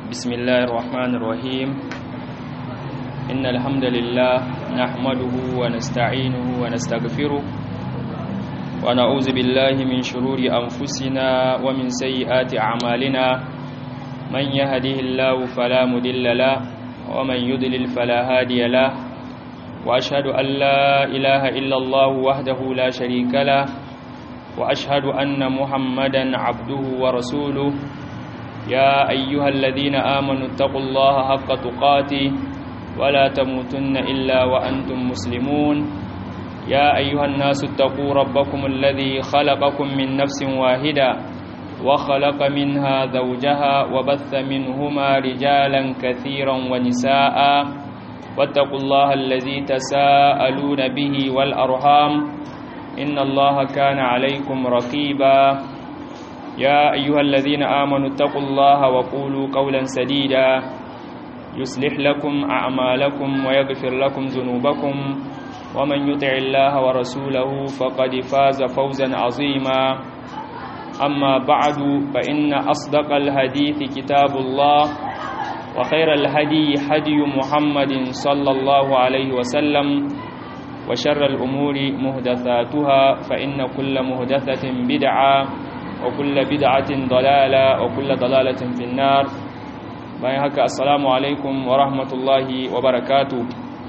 بسم الله الرحمن الرحيم إن الحمد لله نحمده ونستعينه ونستغفره ونعوذ بالله من شرور أنفسنا ومن سيئات أعمالنا من يهده الله فلا مدل له ومن يضلل فلا هادي له وأشهد أن لا إله إلا الله وحده لا شريك له وأشهد أن محمدا عبده ورسوله يا أيها الذين آمنوا اتقوا الله حق تقاته ولا تموتن إلا وأنتم مسلمون يا أيها الناس اتقوا ربكم الذي خلقكم من نفس واحدة وخلق منها زوجها وبث منهما رجالا كثيرا ونساء واتقوا الله الذي تساءلون به والأرحام إن الله كان عليكم رقيبا يا أيها الذين آمنوا اتقوا الله وقولوا قولا سديدا يصلح لكم أعمالكم ويغفر لكم ذنوبكم ومن يطع الله ورسوله فقد فاز فوزا عظيما أما بعد فإن أصدق الحديث كتاب الله وخير الهدي هدي محمد صلى الله عليه وسلم وشر الأمور مهدثاتها فإن كل مهدثة بدعة وكل بدعة ضلالة وكل ضلالة في النار bayan haka assalamu alaikum wa rahmatullahi wa barakatu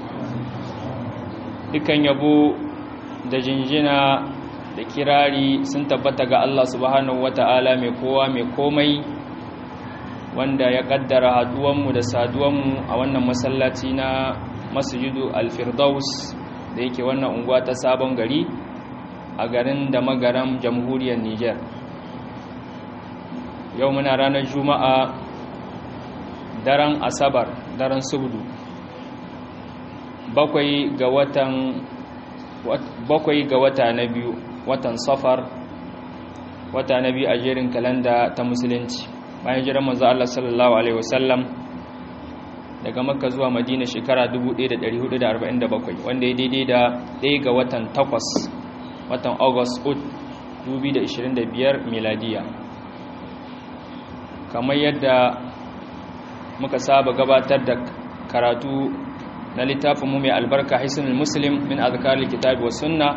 dukan yabo da jinjina da kirari sun tabbata ga Allah subhanahu wata'ala mai kowa mai komai wanda ya kaddara haduwanmu da saduwanmu a wannan masallaci na masjidu al-firdaus da yake wannan unguwa ta sabon gari a garin da magaram jamhuriyar Niger yau muna ranar juma'a daren asabar daren subdu bakwai ga watan bakwai ga wata na biyu watan safar wata na biyu a jerin kalanda ta musulunci bayan jiran manzo Allah sallallahu alaihi wasallam daga makka zuwa madina shekara 1447 wanda ya daidai da ɗaya ga watan takwas watan august 2025 miladiya kamar yadda muka saba gabatar da karatu na littafin mu mai albarka hisnul muslim min azkaril kitabi was sunna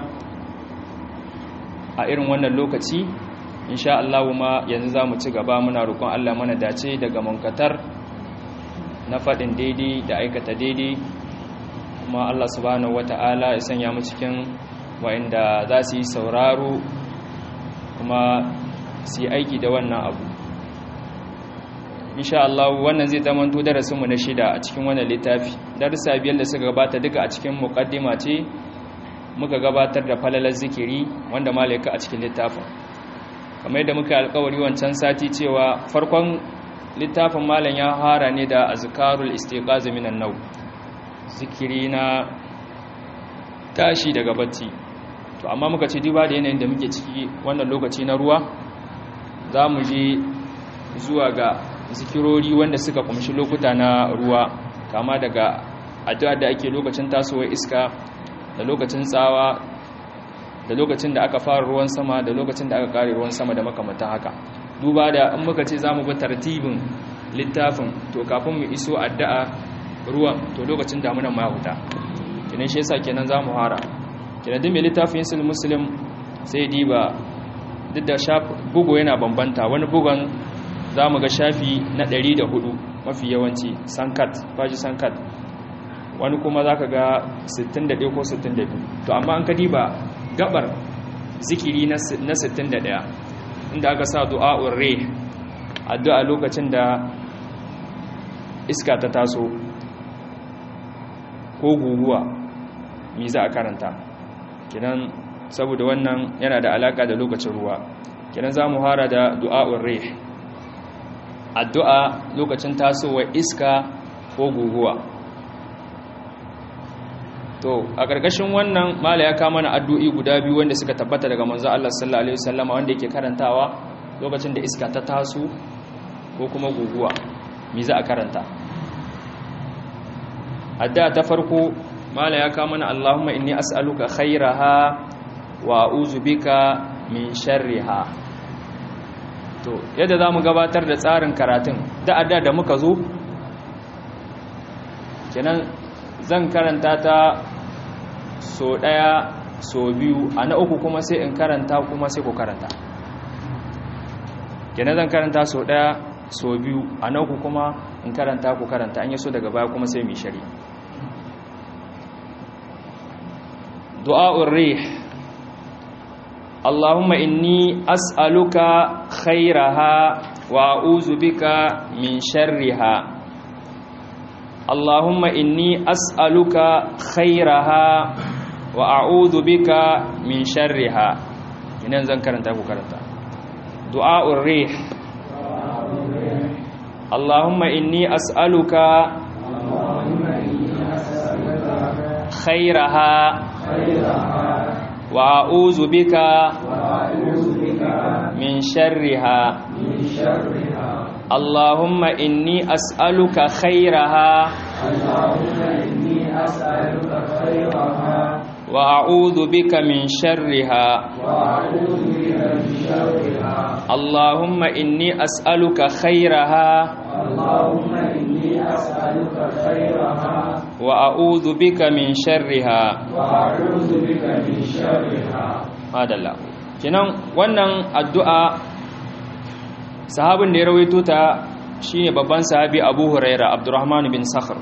a irin wannan lokaci insha Allah ma yanzu zamu ci gaba muna roƙon Allah mana dace daga munkatar na faɗin daidai da aikata daidai kuma Allah subhanahu wata'ala ya sanya mu cikin wa'inda za su yi sauraro kuma su yi aiki da wannan abu insha Allah wannan zai zama to darasin mu na shida a cikin wannan littafi darussa biyar da suka gabata duka a cikin muqaddima ce muka gabatar da falalar zikiri wanda malaika a cikin littafin kamar yadda muka alƙawari wancan sati cewa farkon littafin malam ya hara ne da azkarul istiqaz minan naw zikiri na tashi daga bacci to amma muka ce duba da yanayin da muke ciki wannan lokaci na ruwa za mu je zuwa ga zikirori wanda suka kumshi lokuta na ruwa kama daga addu'a da ake lokacin tasowar iska da lokacin tsawa da lokacin da aka fara ruwan sama da lokacin da aka kare ruwan sama da makamantan haka duba da in muka ce zamu bi tartibin littafin to kafin mu iso addu'a ruwan to lokacin damunan ma huta kenan shi yasa kenan zamu fara kenan duk mai littafin yin muslim sai diba duk da bugu yana bambanta wani bugon za mu ga shafi na 104 mafi yawanci sankat faji sankat wani kuma za ka ga 61 ko 62 to amma an kadi ba gabar zikiri na 61 inda aka sa du'a'ur re addu'a lokacin da iska ta taso ko guguwa mi za a karanta kinan saboda wannan yana da alaka da lokacin ruwa kinan za mu hara da du'a'ur re addu'a lokacin tasowar iska ko guguwa to a ƙarƙashin wannan mala ya kama na addu'i guda biyu wanda suka tabbata daga manzo Allah sallallahu alaihi wasallama wanda yake karantawa lokacin da iska ta taso ko kuma guguwa me za a karanta addu'a ta farko mala ya kama na Allahumma inni as'aluka khairaha wa a'udhu bika min sharriha to yadda za mu gabatar da tsarin karatun da'ada da muka zo kenan zan karanta ta so daya so biyu a na uku kuma sai in karanta kuma sai ku karanta kenan zan karanta so daya so biyu a na uku kuma in karanta ku karanta an yi so daga baya kuma sai mai shari du'a'ur rih Allahumma inni as'aluka khairaha wa a'udhu bika min sharriha Allahumma inni as'aluka khairaha wa a'udhu bika min sharriha kinan zan karanta ku karanta du'a'ur rih Allahumma inni as'aluka khairaha wa a'udhu bika min sharriha Allahumma inni as'aluka khairaha wa a'udhu bika min sharriha Allahumma inni as'aluka khairaha wa a'udhu bika min sharriha madalla kenan wannan addu'a sahabin da ya rawaito ta shine babban sahabi Abu Huraira Abdurrahman bin Sakhr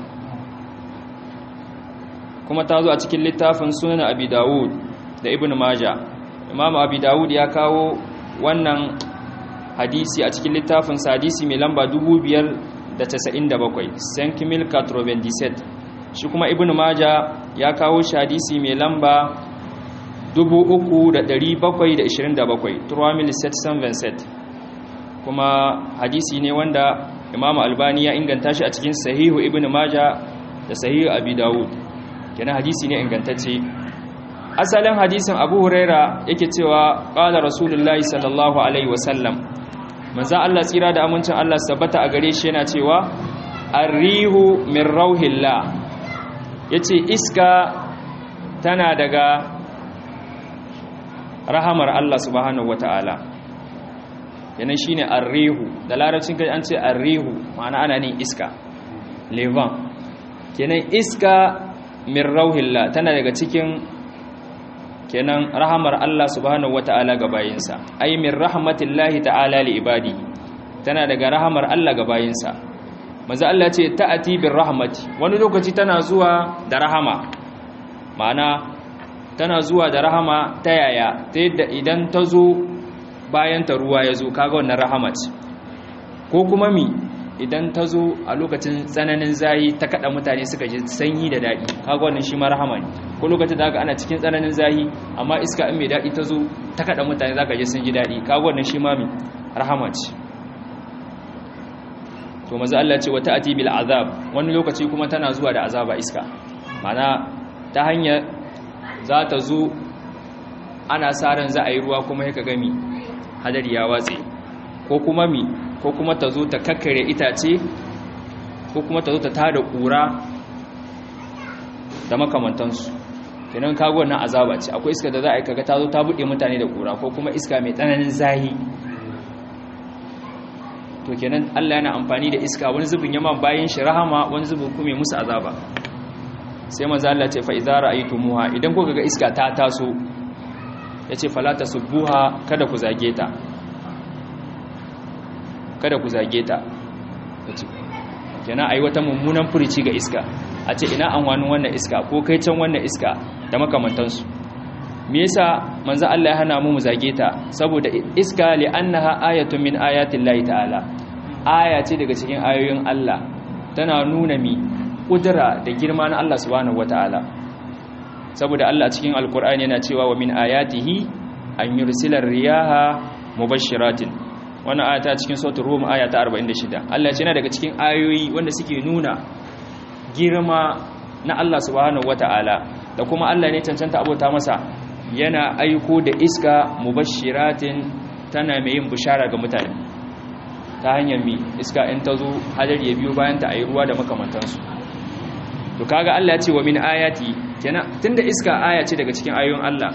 kuma ta zo a cikin littafin Sunan Abi Dawud da Ibn Majah Imam Abi Dawud ya kawo wannan hadisi a cikin littafin hadisi mai lamba 2597 Saint Kimil 97 shi kuma Ibn Majah ya kawo shi hadisi mai lamba 3727 Turamil 727 kuma hadisi ne wanda Imam Albani ya inganta shi a cikin Sahihu Ibn Majah da Sahihu Abi Dawud kenan hadisi ne ingantacce asalin hadisin Abu Huraira yake cewa qala Rasulullahi sallallahu alaihi wasallam manzo Allah tsira da amincin Allah sabbata a gare shi yana cewa arrihu min rauhillah yace iska tana daga rahamar Allah subhanahu wataala yanan shine arrihu da larabcin kai an ce arrihu ma'ana ana ne iska levan kenan iska min rauhillah tana daga cikin kenan rahamar Allah subhanahu wata'ala ga bayinsa ay min rahmatillahi ta'ala li ibadi tana daga rahamar Allah ga bayinsa manzo Allah ce ta'ati bir rahmati wani lokaci tana zuwa da rahama ma'ana tana zuwa da rahama ta yaya ta yadda idan ta zo bayan ta ruwa ya zo kaga wannan rahama ce ko kuma mi idan ta zo a lokacin tsananin zayi ta kada mutane suka ji sanyi da daɗi kaga wannan shi ma rahama ne ko lokacin da ana cikin tsananin zayi amma iska in mai daɗi ta zo ta kada mutane zaka ji sun ji daɗi kaga wannan shi ma mi rahama ce to maza Allah ce wata ati bil azab wani lokaci kuma tana zuwa da azaba iska mana ta hanyar za ta zo ana sa ran za a yi ruwa kuma ya gami hadari ya watse ko kuma mi ko kuma ta zo ta kakkare itace ko kuma ta zo ta tada kura da makamantansu kenan kago wannan azaba ce akwai iska da za a yi kaga ta zo ta buɗe mutane da kura ko kuma iska mai tsananin zahi to kenan Allah yana amfani da iska wani zubin yamma bayan shi rahama wani zubin kuma musu azaba sai manzo Allah ce fa idza ra'aytumuha idan kuka ga iska ta taso yace fala tasubbuha kada ku zage ta kada ku zage ta kenan ayi wata mummunan furici ga iska a ce ina amfanin wannan iska ko kai can wannan iska da makamantansu me yasa manzo Allah ya hana mu mu zage ta saboda iska li annaha ayatun min ayatin lahi ta'ala aya ce daga cikin ayoyin Allah tana nuna mi kudura da girma na Allah subhanahu wataala saboda Allah cikin alkur'ani yana cewa wa min ayatihi an yursila riyaha mubashshiratin wannan aya ta cikin suratul rum aya ta 46 Allah ya ce yana daga cikin ayoyi wanda suke nuna girma na Allah subhanahu wataala da kuma Allah ne cancanta abota masa yana aiko da iska mubashiratin tana mai yin bishara ga mutane ta hanyar mi iska in ta zo hadari ya biyo bayan ta ayi ruwa da makamantansu to kaga Allah ya ce wa min ayati kenan tunda iska aya ce daga cikin ayoyin Allah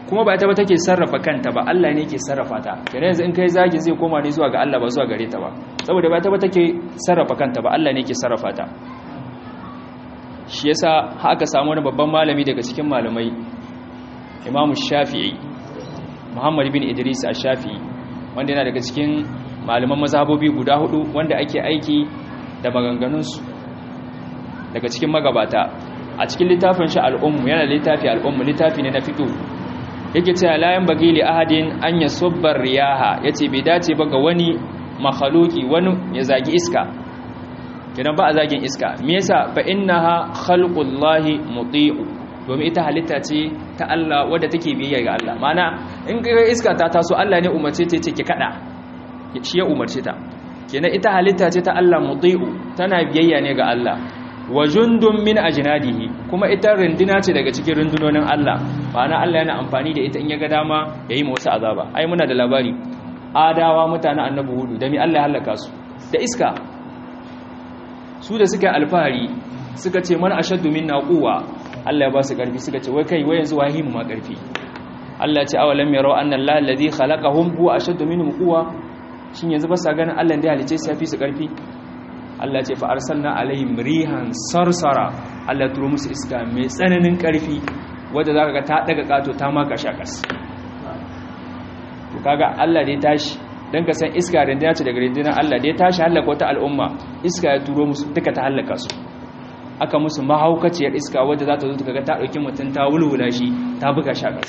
kuma ba ita ba take sarrafa kanta ba Allah ne ke sarrafa ta kenan yanzu in kai zagi zai koma ne zuwa ga Allah ba zuwa gare ta ba saboda ba ita ba take sarrafa kanta ba Allah ne ke sarrafa ta shi yasa haka samu wani babban malami daga cikin malamai Imam Shafi'i Muhammad bin Idris Ash-Shafi'i wanda yana daga cikin malaman mazhabobi guda hudu wanda ake aiki da maganganunsu daga cikin magabata a cikin littafin shi al'ummu yana littafi al'ummu littafi ne na fiqh yake cewa la yan bagi li ahadin an yasubbar riyaha yace bai dace ba ga wani makhluki wani ya zagi iska kidan ba a zagin iska me yasa fa innaha khalqullahi muti'u domin ita halitta ce ta Allah wadda take biyayya ga Allah mana in ga iska ta taso Allah ne umarce ta ce ki kada shi ya umarce ta kenan ita halitta ce ta Allah muti'u tana biyayya ne ga Allah wa jundun min ajnadihi kuma ita runduna ce daga cikin rundunonin Allah ma'ana Allah yana amfani da ita in ya ga dama yayi wasu azaba ai muna da labari adawa mutanen annabi hudu da mi Allah ya halaka su da iska su da suka alfahari suka ce man ashaddu minna quwwa Allah ya ba su karfi suka ce wai kai wai yanzu wahimu ma karfi Allah ya ce awalam yarau anna Allah alladhi khalaqahum huwa ashaddu minhum quwwa shin yanzu ba sa ganin Allah da halice su yafi su karfi Allah ce fa arsalna alaihim rihan sarsara Allah turo musu iska mai tsananin karfi wanda zaka ga ta daga kato ta maka shakas to kaga Allah da ya tashi dan ka san iska rindina ce daga rindinar Allah da ya tashi halaka wata al'umma iska ya turo musu duka ta halaka su aka musu mahaukaciyar iska wadda za ta zo kaga ta dauki mutum ta wulwula shi ta buga shakas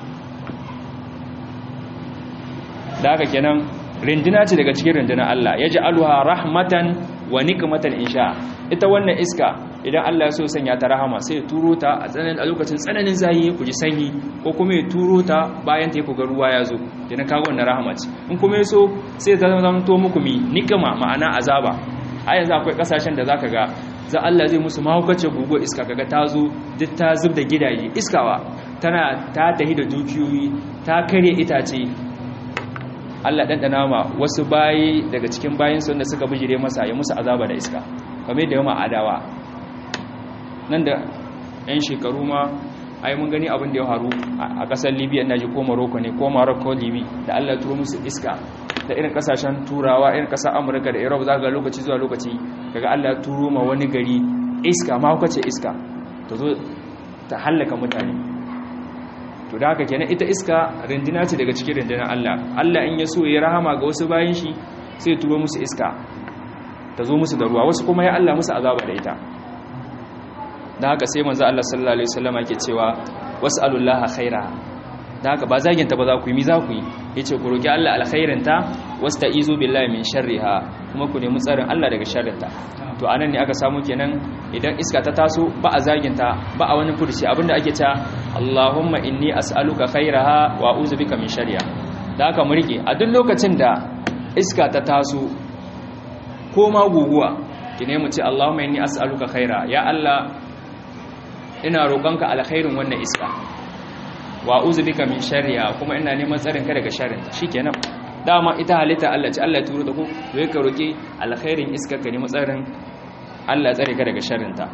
da haka kenan rindina ce daga cikin rindinar Allah ya ji aluha rahmatan wa nikmatan insha ita wannan iska idan Allah ya so sanya ta rahama sai ya turo ta a tsananin a lokacin tsananin zahi ku ji sanyi ko kuma ya turo ta bayan ta ku ga ruwa ya zo idan kaga wannan rahama ce in kuma ya so sai ta zama to muku mi nikma ma'ana azaba a yanzu akwai kasashen da zaka ga za Allah zai musu mahaukace gugu iska kaga ta zo duk ta zub da gidaje iskawa tana ta tahi da dukiyoyi ta kare itace Allah ɗanɗana ma wasu bayi daga cikin bayinsu wanda suka bijire masa ya musu azaba da iska kamar da yamma adawa nan da 'yan shekaru ma ai mun gani abin da ya haru a ƙasar libya na ji ko morocco ne ko morocco libi da Allah turo musu iska da irin ƙasashen turawa irin ƙasar amurka da europe za ga lokaci zuwa lokaci kaga Allah turo ma wani gari iska ma ce iska ta zo ta hallaka mutane to da haka kenan ita iska rindina ce daga cikin rindinar Allah Allah in ya so ya rahama ga wasu bayan shi sai turo musu iska ta zo musu da ruwa wasu kuma ya Allah musu azaba da ita da haka sai manzo Allah sallallahu alaihi wasallam yake cewa was'alullaha khaira da haka ba zaginta ba za ku yi mi za ku yi yace ku roki Allah alkhairinta wasta'izu billahi min sharriha kuma ku nemi tsarin Allah daga sharrinta to anan ne aka samu kenan idan iska ta taso ba a zaginta ba a wani furci abinda ake ta Allahumma inni as'aluka khairaha wa a'udhu bika min sharriha da haka mu rike a duk lokacin da iska ta taso ko ma guguwa ki ne mu ce Allahumma inni as'aluka khaira ya Allah ina roƙonka alkhairin wannan iska wa a'udhu bika min sharriha kuma ina neman tsarin ka daga sharrin ta shikenan dama ita halitta Allah ce Allah ya turo da ku to ka roki alkhairin iska ka nemi tsarin Allah tsare ka daga sharrin ta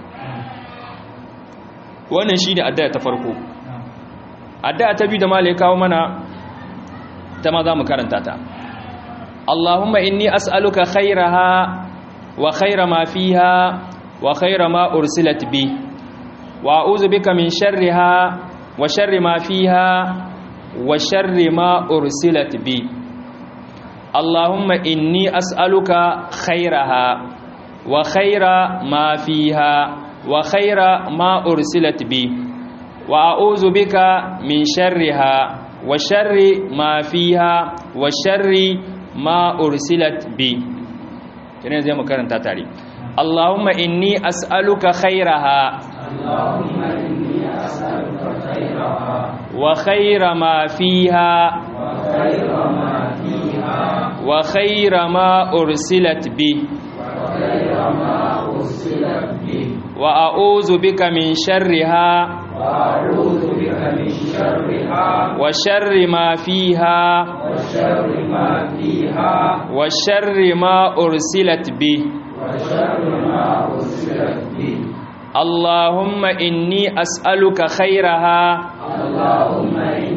wannan shine addu'a ta farko addu'a ta biyu da malai kawo mana ta ma za mu karanta ta Allahumma inni as'aluka khairaha wa khaira ma fiha wa khaira ma ursilat bi wa a'udhu bika min sharriha wa sharri ma fiha wa sharri ma ursilat bi Allahumma inni as'aluka khairaha wa khaira ma fiha wa khaira ma ursilat bi wa a'udhu bika min sharriha wa sharri ma fiha wa sharri ma ursilat bi kene zai mu karanta tare Allahumma inni as'aluka khairaha Allahumma inni as'aluka khairaha wa khaira ma fiha wa khaira ma fiha wa khaira ma ursilat bi wa khaira ma ursilat bi wa a'udhu bika min sharriha wa a'udhu bika min sharriha wa sharri ma fiha wa sharri ma fiha wa sharri ma ursilat bi wa sharri ma ursilat bi Allahumma inni as'aluka khairaha Allahumma inni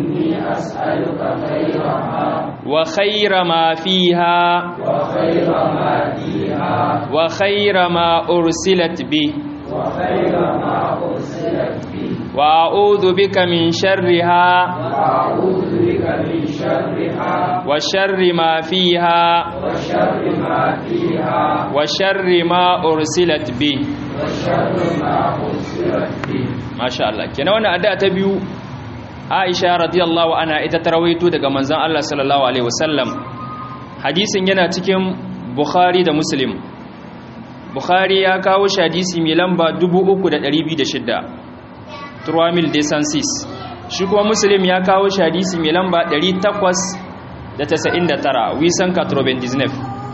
أسألك خيرها وخير ما فيها وخير ما فيها وخير ما أرسلت به وخير ما أرسلت به وأعوذ بك من شرها وأعوذ بك من شرها وشر ما فيها وشر ما فيها وشر ما أرسلت به وشر ما أرسلت به Masha Allah kenan wannan addu'a ta biyu Aisha radiyallahu anha ita ta rawaito daga manzon Allah sallallahu alaihi wasallam hadisin yana cikin Bukhari da Muslim Bukhari ya kawo shi hadisi mai lamba 3206 Turamil Desansis shi kuma Muslim ya kawo shi hadisi mai lamba 899 Wisan 99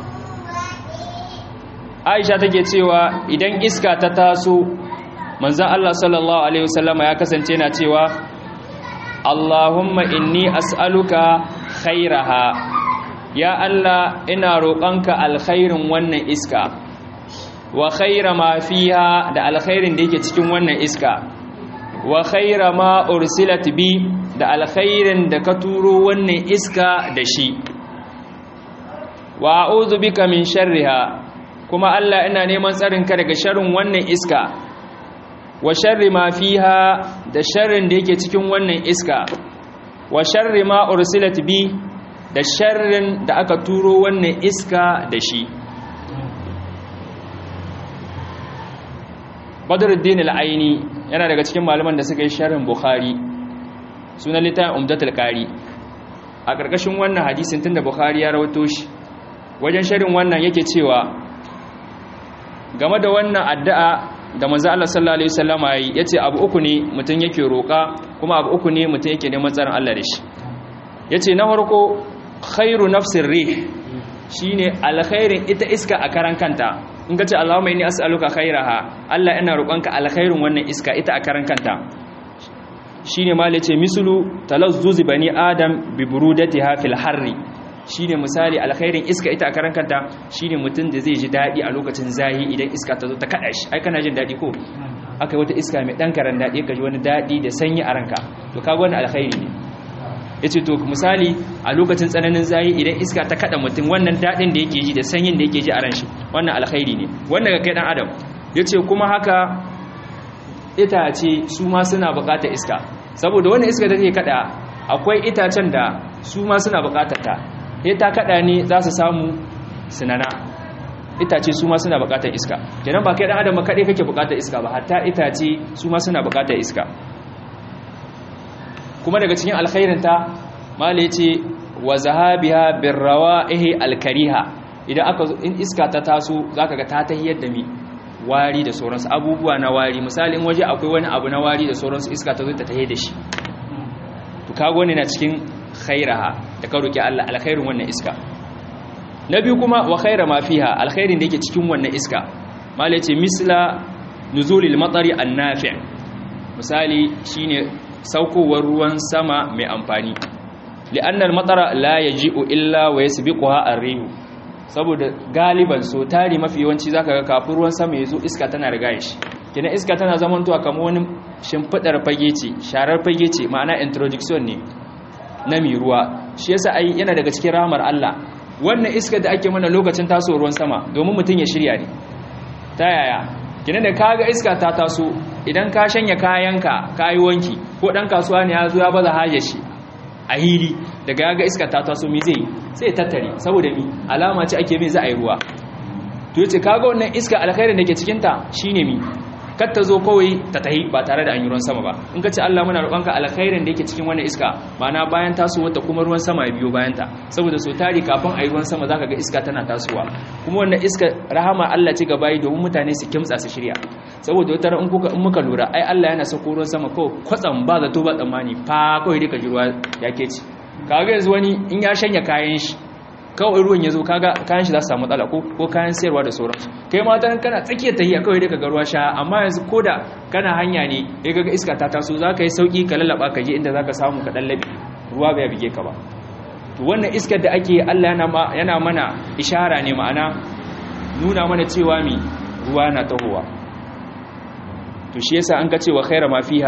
Aisha take cewa idan iska ta taso manzan Allah sallallahu Alaihi wasallama ya kasance na cewa Allahumma inni as'aluka khairaha ya Allah ina roƙonka alkhairin wannan iska wa khaira ma fiha da alkhairin da yake cikin wannan iska wa khaira ma ursilat bi da alkhairin da ka turo wannan iska da shi wa a'udhu bika min sharriha kuma Allah ina neman tsarinka daga sharrin wannan iska wa sharri ma fiha da sharrin da yake cikin wannan iska wa sharri ma ursilat bi da sharrin da aka turo wannan iska da shi Badruddin al-Aini yana daga cikin malaman da suka yi sharhin Bukhari sunan littafin Umdatul Qari a ƙarƙashin wannan hadisin tunda Bukhari ya rawato shi wajen sharhin wannan yake cewa game da wannan addu'a da manzo Allah sallallahu alaihi wasallama yayi yace abu uku ne mutun yake roka kuma abu uku ne mutun yake neman tsarin Allah da shi yace na farko khairu nafsir rih shine alkhairin ita iska a karan kanta in ka ce Allahumma inni as'aluka khairaha Allah ina roƙonka alkhairin wannan iska ita a karan kanta shine mal yace mislu talazzuz bani adam bi burudatiha fil harri shine misali alkhairin iska ita a karan kanta shine mutum da zai ji dadi a lokacin zahi idan iska ta zo ta kada shi ai kana jin dadi ko akai wata iska mai dan karan dadi ka ji wani dadi da sanyi a ranka to kaga wannan alkhairi ne yace to misali a lokacin tsananin zahi idan iska ta kada mutum wannan dadin da yake ji da sanyin da yake ji a ran shi wannan alkhairi ne wannan ga kai dan adam yace kuma haka itace su ma suna bukatar iska saboda wannan iska da take kada akwai itacen da su ma suna bukatar ta sai ta kada ne za su samu sinana itace su ma suna bukatar iska kenan ba kai dan adam kadai kake bukatar iska ba hatta itace su ma suna bukatar iska kuma daga cikin alkhairin ta mala yace wa zahabiha birrawaihi alkariha idan aka in iska ta taso zaka ga ta tahiyar da mi wari da sauransu abubuwa na wari misali in waje akwai wani abu na wari da sauransu iska ta zo ta tahiyar da shi to kago ne na cikin khairaha da ka roki Allah alkhairin wannan iska na biyu kuma wa khaira ma fiha alkhairin da yake cikin wannan iska mala yace misla nuzulil matari annafi' misali shine saukowar ruwan sama mai amfani li'annal matara la yaji'u illa wa yasbiquha ar-rih saboda galiban so tari mafi yawanci zaka ga kafin ruwan sama yazo iska tana riga shi kina iska tana zaman tuwa kamar wani shimfidar fage ce sharar fage ce ma'ana introduction ne na mi ruwa shi yasa ai yana daga cikin rahmar Allah wannan iska da ake mana lokacin taso ruwan sama domin mutum ya shirya ne ta yaya kina da kaga iska ta taso idan ka shanya kayanka kayi wanki ko dan kasuwa ne ya zo ya baza haje shi a hili daga yaga iska ta taso mi zai sai tattare saboda mi alama ce ake mai za a yi ruwa to yace kaga wannan iska alkhairin da ke cikin ta shine mi kar ta zo kawai ta tahi ba tare da an yi ruwan sama ba in ka ce Allah muna roƙonka alkhairin da yake cikin wannan iska ma'ana bayan tasowar ta kuma ruwan sama ya biyo bayan ta saboda so tari kafin a yi ruwan sama zaka ga iska tana tasowa kuma wannan iska rahama Allah ce gaba yi domin mutane su kimtsa su shirya saboda wata ran in muka lura ai Allah yana sako ruwan sama kawai kwatsam ba zato ba tsammani fa kawai dai ka ji ruwa ya ke ci kaga yanzu wani in ya shanya kayan shi kawai ruwan ya zo kaga kayan shi za su samu matsala ko kayan sayarwa da sauransu kai ma ta kana tsakiyar tahiya kawai dai kaga ruwa sha amma yanzu koda kana hanya ne ya kaga iska ta taso za ka yi sauki ka lallaba ka je inda za ka samu ka dan labe ruwa bai bige ka ba to wannan iskar da ake Allah yana yana mana ishara ne ma'ana nuna mana cewa mi ruwa na tahowa to shi yasa an ka cewa khaira ma fiha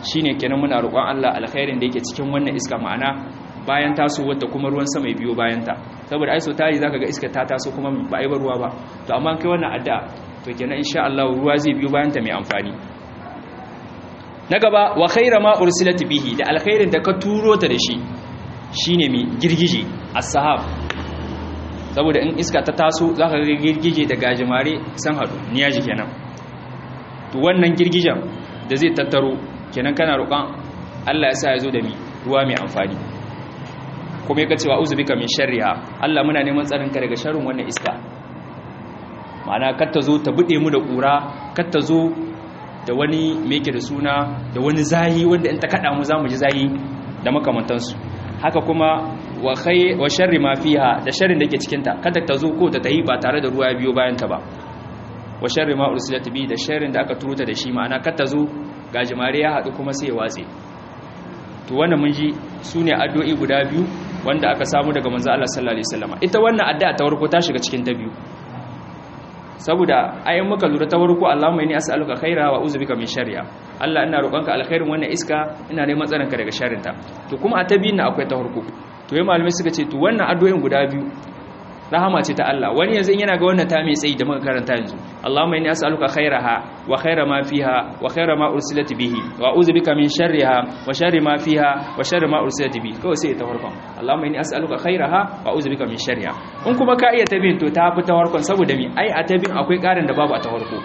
shine kenan muna roƙon Allah alkhairin da yake cikin wannan iska ma'ana bayan tasowar ta kuma ruwan sama ya biyo bayan ta saboda ai so tari zaka ga iska ta taso kuma ba ai ruwa ba to amma kai wannan addu'a to kenan insha Allah ruwa zai biyo bayan ta mai amfani na gaba wa khaira ma ursilat bihi da alkhairin da ka turo ta da shi shine mi girgije as-sahab saboda in iska ta taso zaka ga girgije da gajimare san hadu niyaji kenan to wannan girgijen da zai tattaro kenan kana roƙon Allah ya sa ya zo da mi ruwa mai amfani kuma ya kace wa uzbika min sharriha Allah muna neman tsarin ka daga sharrin wannan iska ma'ana kar ta zo ta bude mu da kura kar ta zo da wani meke da suna da wani zahi wanda in ta kada mu zamu ji zahi da makamantansu haka kuma wa khay wa sharri ma fiha da sharrin da ke cikin ta kada ta zo ko ta tahi ba tare da ruwa biyo bayan ta ba wa sharri ma ursilat bi da sharrin da aka turuta da shi ma'ana kada ta zo gajimare ya hadu kuma sai ya watse to wannan mun ji sune addu'o'i guda biyu wanda aka samu daga manzo Allah sallallahu alaihi wasallam ita wannan addu'a ta farko ta shiga cikin ta biyu saboda ayin muka lura ta farko Allahumma inni as'aluka khaira wa a'udhu bika min sharriha Allah ina roƙonka alkhairin wannan iska ina neman tsaronka daga sharrinta to kuma a ta biyun akwai ta farko to yayin malamai suka ce to wannan addu'o'in guda biyu rahama ce ta Allah wani yanzu yana ga wannan ta mai tsayi da muka karanta yanzu Allahumma inni as'aluka khairaha wa khaira ma fiha wa khaira ma ursilat bihi wa a'udhu bika min sharriha wa sharri ma fiha wa sharri ma ursilat bihi kawai sai ta farkon Allahumma inni as'aluka khairaha wa a'udhu bika min sharriha in kuma ka iya tabin to ta fi ta farkon saboda mi ai a tabin akwai karin da babu a ta farko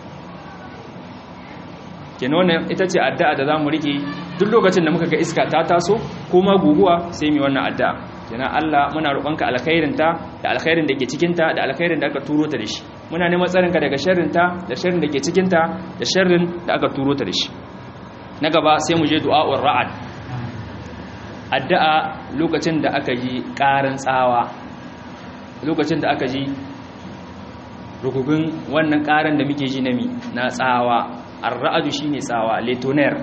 kenan wannan ita ce addu'a da zamu rike duk lokacin da muka ga iska ta taso ko ma guguwa sai mu wannan addu'a kenan Allah muna roƙonka alkhairin ta da alkhairin da ke cikin ta da alkhairin da aka turo ta da shi muna neman tsarinka daga sharrin ta da sharrin da ke cikin ta da sharrin da aka turo ta da shi na gaba sai mu je du'a'ur ra'ad addu'a lokacin da aka ji ƙarin tsawa lokacin da aka ji rugugun wannan ƙarin da muke ji na mi na tsawa ar-ra'adu shine tsawa letoner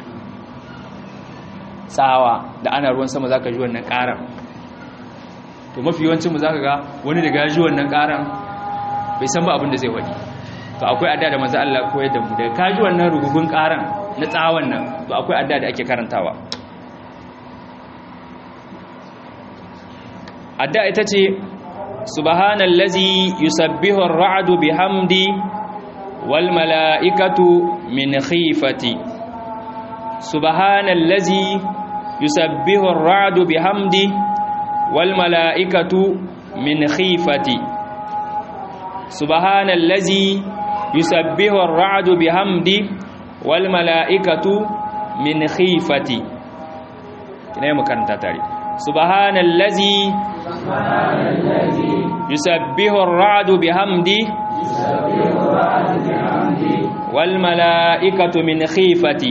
tsawa da ana ruwan sama zaka ji wannan ƙaran to mafi yawancin mu zaka ga wani daga ji wannan ƙaran bai san ba abin da zai wadi to akwai adda da manzo Allah koyar da mu daga kaji wannan rugugun ƙaran na tsawon nan to akwai adda da ake karantawa adda ita ce subhanallazi yusabbihu ar-ra'du bihamdi wal mala'ikatu min khifati subhanallazi yusabbihu ar-ra'du bihamdi wal mala'ikatu min khifati subhanallazi yusabbihu ar-ra'du bihamdi wal mala'ikatu min khifati kina mu karanta tare subhanallazi yusabbihu ar-ra'du bihamdi wal mala'ikatu min khifati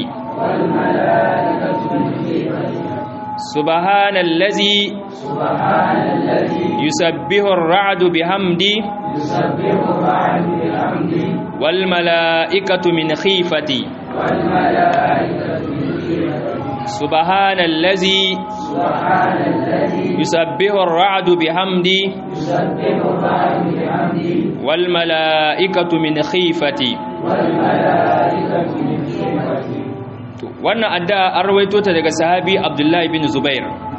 سبحان الذي يسبح الرعد بحمدي والملائكة من خيفتي سبحان الذي يسبح الرعد بحمدي والملائكة من خيفتي wannan addu'a an rawaito ta daga sahabi Abdullahi bin Zubair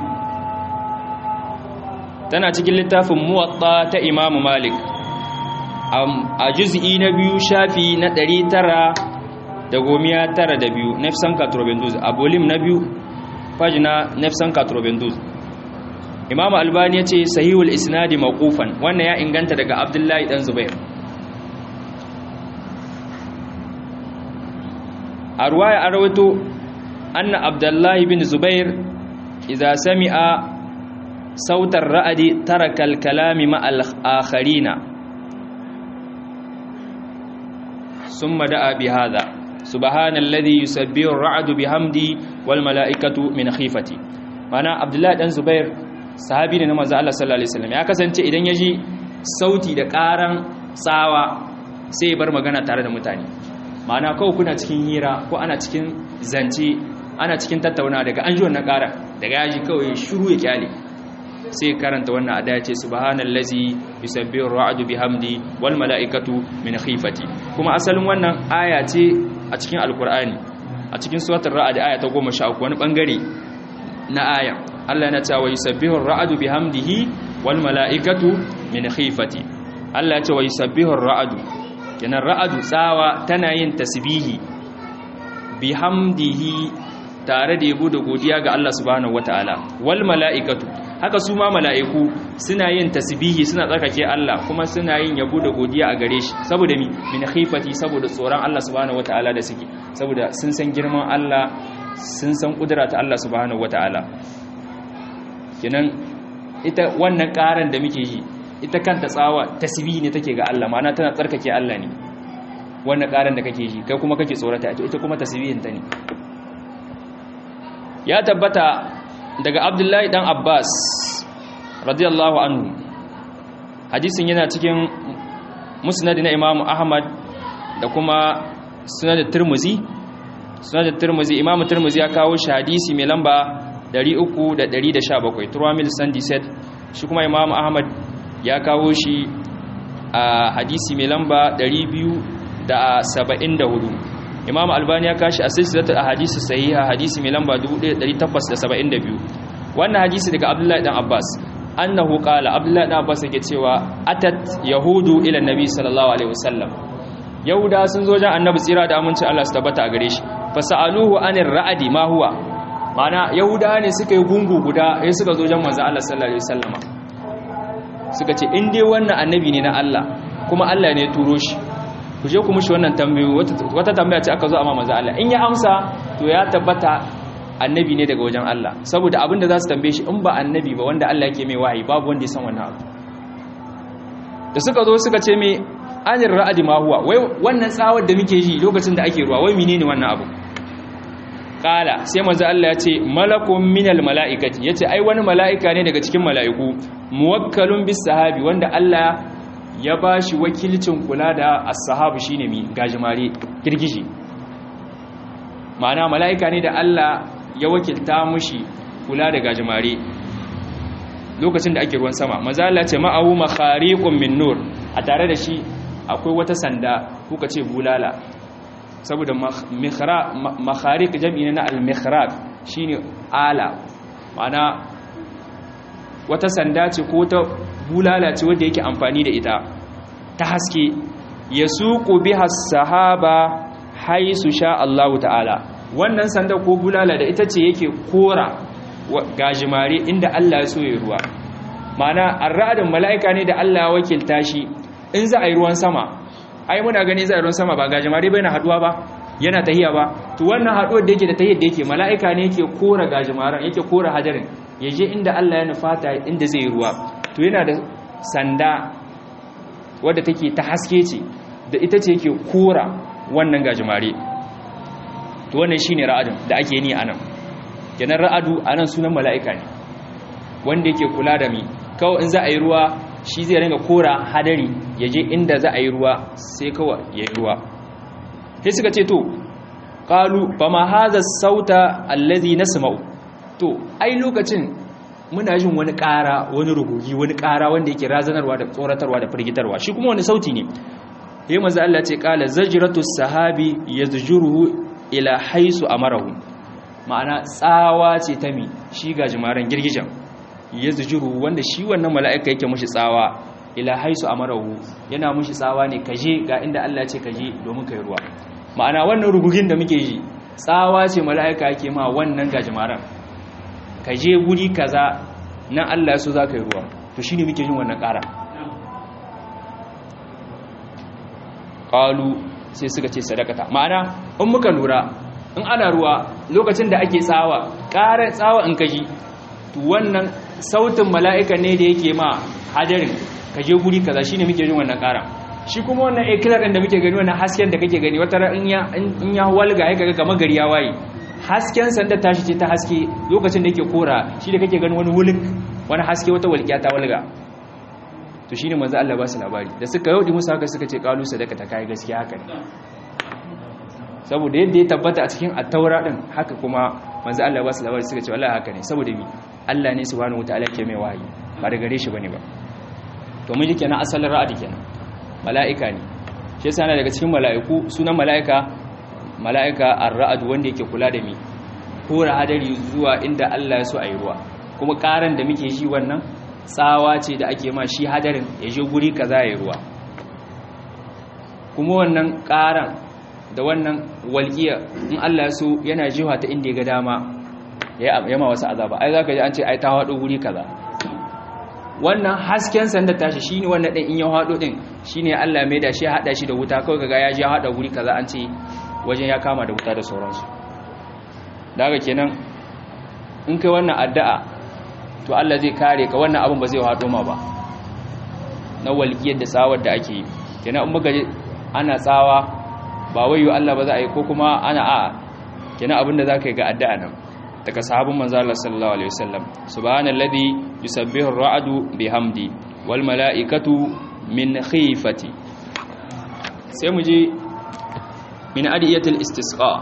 tana cikin littafin muwatta ta Imam Malik a juz'i na biyu shafi na ɗari tara da gomiya tara da biyu nefsan katrobenduz a bolim na biyu fajina nefsan katrobenduz Imam Albani ya ce sahihul isnadi maqufan wannan ya inganta daga Abdullahi dan Zubair a ruwaya an rawaito anna abdullahi bin zubair idza sami'a sautar ra'adi taraka al-kalami ma'al akharina summa da'a bi hadha subhanalladhi yusabbihu ar-ra'du bihamdi wal mala'ikatu min khifati mana abdullahi dan zubair sahabi ne na manzo Allah sallallahu alaihi wasallam ya kasance idan yaji sauti da karan tsawa sai bar magana tare da mutane ma'ana kawai kuna cikin hira ko ana cikin zance ana cikin tattauna daga an ji wannan ƙara daga yaji kawai shiru ya kyale sai karanta wannan adaya ce subhanallazi yusabbihu ar-ra'du bihamdi wal mala'ikatu min khifati kuma asalin wannan aya ce a cikin alkur'ani a cikin suratul ra'd aya ta 13 wani bangare na aya Allah yana cewa yusabbihu ar-ra'du bihamdihi wal mala'ikatu min khifati Allah ya ce yusabbihu ar-ra'du kenan ra'adu tsawa tana yin tasbihi bihamdihi tare da yabo da godiya ga Allah subhanahu wataala wal mala'ikatu haka su ma mala'iku suna yin tasbihi suna tsarkake Allah kuma suna yin yabo da godiya a gare shi saboda mi min khifati saboda tsoron Allah subhanahu wataala da suke saboda sun san girman Allah sun san kudura ta Allah subhanahu wataala kenan ita wannan karan da muke yi ita kanta tsawa tasbihi ne take ga Allah ma'ana tana tsarkake Allah ne wannan karan da kake yi kai kuma kake tsorata ita kuma tasbihin ta ne ya tabbata daga Abdullahi dan Abbas radiyallahu anhu hadisin yana cikin musnad na Imam Ahmad da kuma sunan Tirmidhi sunan Tirmidhi Imam Tirmidhi ya kawo shi hadisi mai lamba 317 Turamil Sandi said shi kuma Imam Ahmad ya kawo shi a hadisi mai lamba 274 imam albani ya kashi a silsilatu a hadisi sahiha hadisi mai lamba 1872 wannan hadisi daga abdullahi dan abbas annahu qala abdullahi dan abbas yake cewa atat yahudu ila nabi sallallahu alaihi wasallam yahuda sun zo jan annabi tsira da aminci Allah su tabbata a gare shi fasaluhu anir ra'adi ma huwa mana yahuda ne suka yi gungu guda sai suka zo jan manzo Allah sallallahu alaihi wasallama suka ce in dai wannan annabi ne na Allah kuma Allah ne ya turo shi ku je ku mushi wannan tambayoyi wata tambaya ce aka zo amma manzo Allah in ya amsa to ya tabbata annabi ne daga wajen Allah saboda abin da za su tambaye shi in ba annabi ba wanda Allah yake mai wahayi babu wanda ya san wannan abu da suka zo suka ce mai anir ra'adi ma huwa wai wannan tsawar da muke ji lokacin da ake ruwa wai menene wannan abu kala sai manzo Allah ya ce malakun minal mala'ikati yace ai wani mala'ika ne daga cikin mala'iku muwakkalun bis sahabi wanda Allah ya bashi wakilcin kula da as-sahabu shine mi gajimare girgije ma'ana mala'ika ne da Allah ya wakilta mushi kula da gajimare lokacin da ake ruwan sama manzo Allah ya ce ma'ahu makhariqun min nur a tare da shi akwai wata sanda kuka ce bulala saboda makharik jam'i na al-mikhraq shine ala ma'ana wata sanda ce ko ta bulala ce wanda yake amfani da ita ta haske yasuqu biha sahaba haisu sha Allah ta'ala wannan sanda ko bulala da ita ce yake kora gajimare inda Allah ya so ya ruwa ma'ana arradin mala'ika ne da Allah ya wakilta shi in za a yi ruwan sama ai muna gani za a yi ruwan sama ba gajimare bai na haduwa ba yana tahiya ba to wannan haduwar da yake da tahiyar da yake mala'ika ne yake kora gajimaren yake kora hajarin ya je inda Allah ya nufata inda zai yi ruwa to yana da sanda wadda take ta haske ce da ita ce yake kora wannan gajimare to wannan shine ra'adin da ake ni anan kenan ra'adu anan sunan mala'ika ne wanda yake kula da mi kawai in za a yi ruwa shi zai ringa kora hadari ya je inda za a yi ruwa sai kawai ya yi ruwa sai suka ce to qalu fama hadha sauta allazi nasma'u to ai lokacin muna jin wani ƙara wani rugugi wani ƙara wanda yake razanarwa da tsoratarwa da firgitarwa shi kuma wani sauti ne yayin manzo Allah ce qala zajratu sahabi yazjuruhu ila haisu amarahu ma'ana tsawa ce ta mi shi gajimaren girgijan yazjuru wanda shi wannan mala'ika yake mushi tsawa ila haisu amarahu yana mushi tsawa ne kaje ga inda Allah ya ce kaje domin kai ruwa ma'ana wannan rugugin da muke yi tsawa ce mala'ika yake ma wannan gajimaren kaje guri kaza nan Allah ya so za ka yi ruwa to shine muke yin wannan ƙara qalu sai suka ce sadakata ma'ana in muka lura in ana ruwa lokacin da ake tsawa ƙarar tsawa in kaji to wannan sautin mala'ika ne da yake ma hadarin ka je guri kaza shine muke jin wannan ƙara shi kuma wannan ikilar ɗin da muke gani wannan hasken da kake gani wata in ya in ya walga ya kaga kamar gari ya waye hasken sanda tashi ce ta haske lokacin da yake kora shi da kake gani wani wulik wani haske wata walƙiya ta walga to shine manzo Allah ba su labari da suka yodi musu haka suka ce qalu sadaka ta kai gaskiya haka ne saboda yadda ya tabbata a cikin at-taura din haka kuma manzo Allah ba su labari suka ce wallahi haka ne saboda mi Allah ne subhanahu wataala ke mai wahayi ba da gare shi bane ba to mun ji kenan asalin ra'adi kenan mala'ika ne shi yasa daga cikin mala'iku sunan mala'ika mala'ika ar-ra'd wanda yake kula da mi kora hadari zuwa inda Allah ya so ayi ruwa kuma karan da muke ji wannan tsawa ce da ake ma shi hadarin ya je guri kaza ya ruwa kuma wannan karan da wannan walƙiya in Allah ya so yana jiwa ta inda ya ga dama ya ma wasu azaba ai zaka ji an ce ai ta hado guri kaza wannan hasken sanda tashi shine wannan din in ya hado din shine Allah mai da shi ya hada shi da wuta kawai kaga ya ji ya hada guri kaza an ce wajen ya kama da wuta da sauransu daga kenan in kai wannan addu'a to Allah zai kare ka wannan abin ba zai hado ma ba na walƙiyar da tsawar da ake yi kenan in muka ana tsawa ba wayo Allah ba za a yi ko kuma ana a kenan abin da za ka yi ga addu'a nan daga sahabin manzo Allah sallallahu alaihi wasallam subhanalladhi yusabbihu ar-ra'du bihamdi wal mala'ikatu min khifati sai mu je min adiyatul istisqa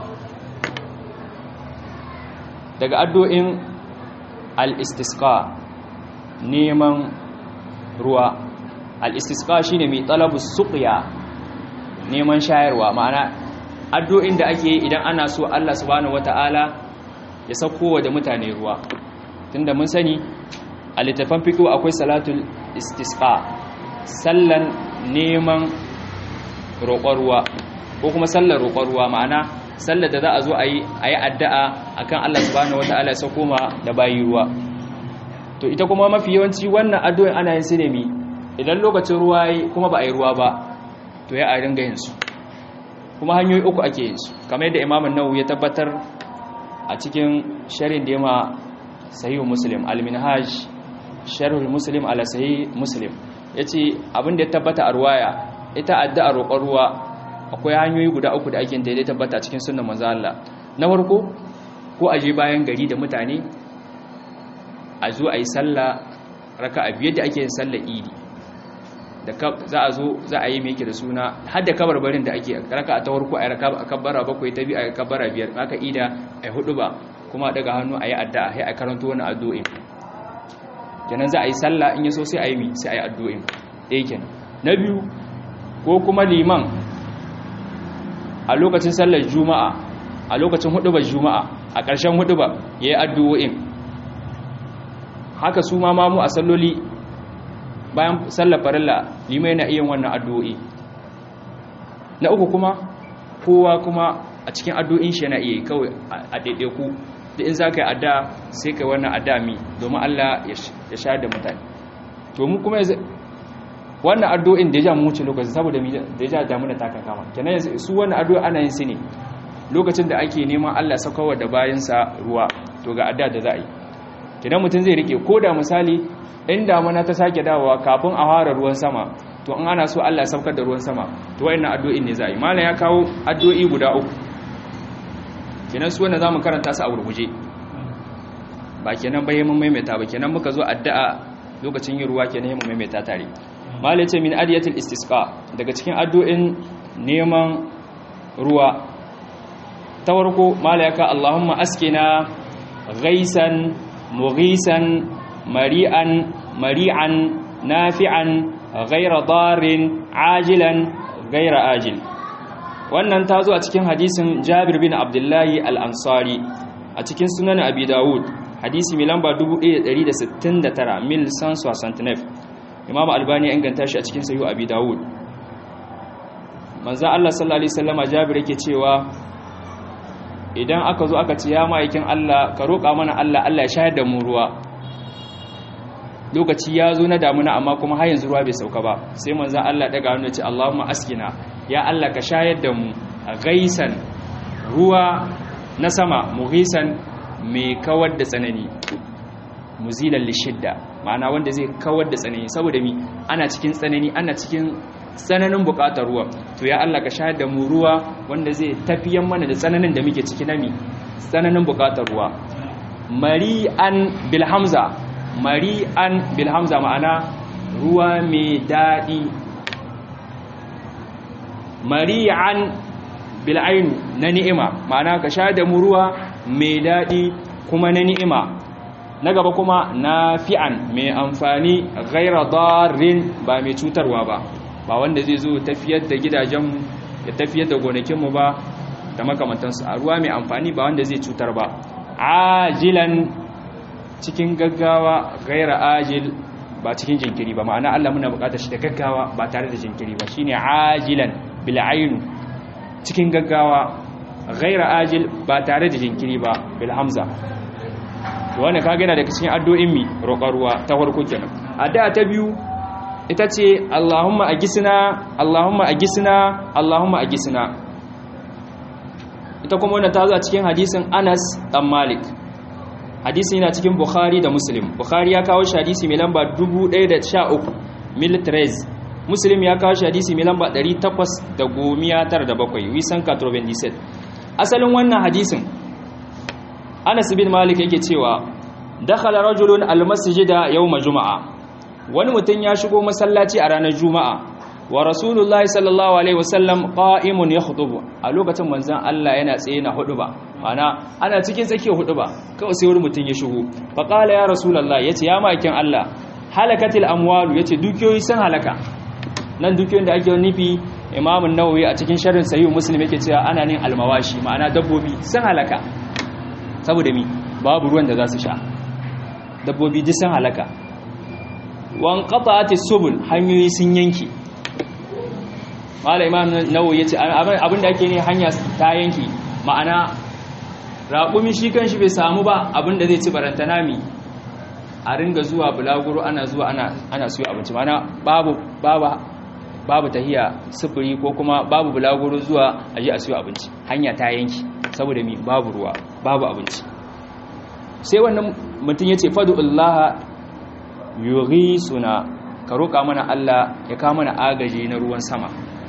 daga addu'in al-istisqa neman ruwa al-istisqa shine mai talabus suqya neman shayarwa ma'ana addu'in da ake yi idan ana so Allah subhanahu wataala ya sauko da mutane ruwa tunda mun sani a littafin fiqh akwai salatul istisqa sallan neman roƙon ruwa ko kuma sallar roƙon ruwa ma'ana sallar da za a zo a yi a yi addu'a akan Allah subhanahu wataala ya sauko ma da bayi ruwa to ita kuma mafi yawanci wannan addu'in ana yin su ne mi idan lokacin ruwa yi kuma ba a yi ruwa ba to ya a ringa yin su kuma hanyoyi uku ake yin su kamar yadda imamun nawawi ya tabbatar a cikin sharin da yama sahihu muslim al-minhaj sharhul muslim ala sahih muslim yace abin da ya tabbata a ruwaya ita addu'a roƙon ruwa akwai hanyoyi guda uku da ake da ya tabbata cikin sunnan manzo Allah na farko ko aje bayan gari da mutane a zo ayi sallah raka'a biyar da ake yin sallar idi da za a zo za a yi mai yake da suna har da kabarbarin da ake raka a ta farko a raka a kabbara bakwai ta biyu a kabbara biyar aka ida a hudu ba kuma daga hannu a yi addu'a sai a karanto wani addu'in kenan za a yi sallah in yaso sai a yi mi sai a yi addu'in ɗaya kenan na biyu ko kuma liman a lokacin sallar juma'a a lokacin hudubar juma'a a ƙarshen hudubar ya yi addu'o'in haka su ma mamu a salloli bayan sallar farilla limai na iya wannan addu'o'i na uku kuma kowa kuma a cikin addu'in shi yana iya kawai a ɗaiɗaiku da in za ka yi adda sai ka wannan adda mi domin Allah ya sha da mutane to mu kuma wannan addu'in da ya ja mu wuce lokaci saboda da ya ja damuna ta kama kenan su wannan addu'a ana yin su ne lokacin da ake neman Allah sakawa da bayansa ruwa to ga adda da za a yi kenan mutum zai rike ko da misali in damuna ta sake dawowa kafin a fara ruwan sama to in ana so Allah saukar da ruwan sama to wayannan addu'o'in ne za yi malam ya kawo addu'o'i guda uku kenan su wanda zamu karanta su a gurguje ba kenan bai mun maimaita ba kenan muka zo addu'a lokacin yin ruwa kenan mun maimaita tare malam ce min adiyatul istisqa daga cikin addu'in neman ruwa ta farko malam ya ka Allahumma askina ghaisan mughisan mari'an mari'an nafi'an ghaira darin ajilan ghaira ajil wannan ta zo a cikin hadisin Jabir bin Abdullahi al-Ansari a cikin sunan Abi Dawud hadisi mai lamba 1169 mil sans 69 Imam Albani ya inganta shi a cikin Sahih Abi Dawud manzo Allah sallallahu alaihi wasallama Jabir yake cewa idan aka zo aka ce ya ma'aikin Allah ka roƙa mana Allah Allah ya shayar da mu ruwa lokaci ya zo na damuna amma kuma har yanzu ruwa bai sauka ba sai manzon Allah daga hannu ce Allahumma askina ya Allah ka shayar da mu gaisan ruwa na sama mughisan mai kawar da tsanani muzilan lishidda ma'ana wanda zai kawar da tsanani saboda mi ana cikin tsanani ana cikin tsananin bukatar ruwa to ya Allah ka shayar da mu ruwa wanda zai tafiyan mana da tsananin da muke ciki na mi tsananin bukatar ruwa mari'an bil hamza mari'an bil hamza ma'ana ruwa mai daɗi mari'an bil ainu na ni'ima ma'ana ka shayar da mu ruwa mai daɗi kuma na ni'ima na gaba kuma nafi'an mai amfani ghaira darin ba mai cutarwa ba ba wanda zai zo tafiyar da gidajenmu ya tafiyar da gonakinmu ba da makamantansu a ruwa mai amfani ba wanda zai cutar ba ajilan cikin gaggawa gaira ajil ba cikin jinkiri ba ma'ana Allah muna bukatar shi da gaggawa ba tare da jinkiri ba shine ajilan bil ainu cikin gaggawa gaira ajil ba tare da jinkiri ba bil hamza wannan kage yana daga cikin addu'o'in mi roƙar ruwa ta farko kenan addu'a ta biyu ita ce Allahumma agisna Allahumma agisna Allahumma agisna ita kuma wannan ta zo a cikin hadisin Anas dan Malik hadisi yana cikin Bukhari da Muslim Bukhari ya kawo shi hadisi mai lamba 1013 miltres Muslim ya kawo shi hadisi mai lamba 897 wisan 97 asalin wannan hadisin Anas bin Malik yake cewa dakhala rajulun almasjida yawm juma'a wani mutum ya shigo masallaci a ranar juma'a wa rasulullahi sallallahu alaihi wasallam qa'imun yakhutubu a lokacin manzon Allah yana tsaye na huduba mana ana cikin tsakiyar huduba kawai sai wani mutum ya shigo fa qala ya rasulullahi yace ya makin Allah halakatil amwalu yace dukiyoyi sun halaka nan dukiyoyin da ake nufi Imam an-Nawawi a cikin sharhin Sahih Muslim yake cewa ana nin almawashi ma'ana dabbobi sun halaka saboda mi babu ruwan da za su sha dabbobi duk sun halaka wan qata'ati subul hanyoyi sun yanki malai imam nawawi yace abin da ake ne hanya ta yanki ma'ana raƙumi shi kanshi bai samu ba abin da zai ci barantana mi a ringa zuwa bulaguro ana zuwa ana ana siyo abinci ma'ana babu babu babu tahiya sufuri ko kuma babu bulaguro zuwa aje a siyo abinci hanya ta yanki saboda mi babu ruwa babu abinci sai wannan mutum yace fadullaha suna ka roƙa mana Allah ya kawo mana agaji na ruwan sama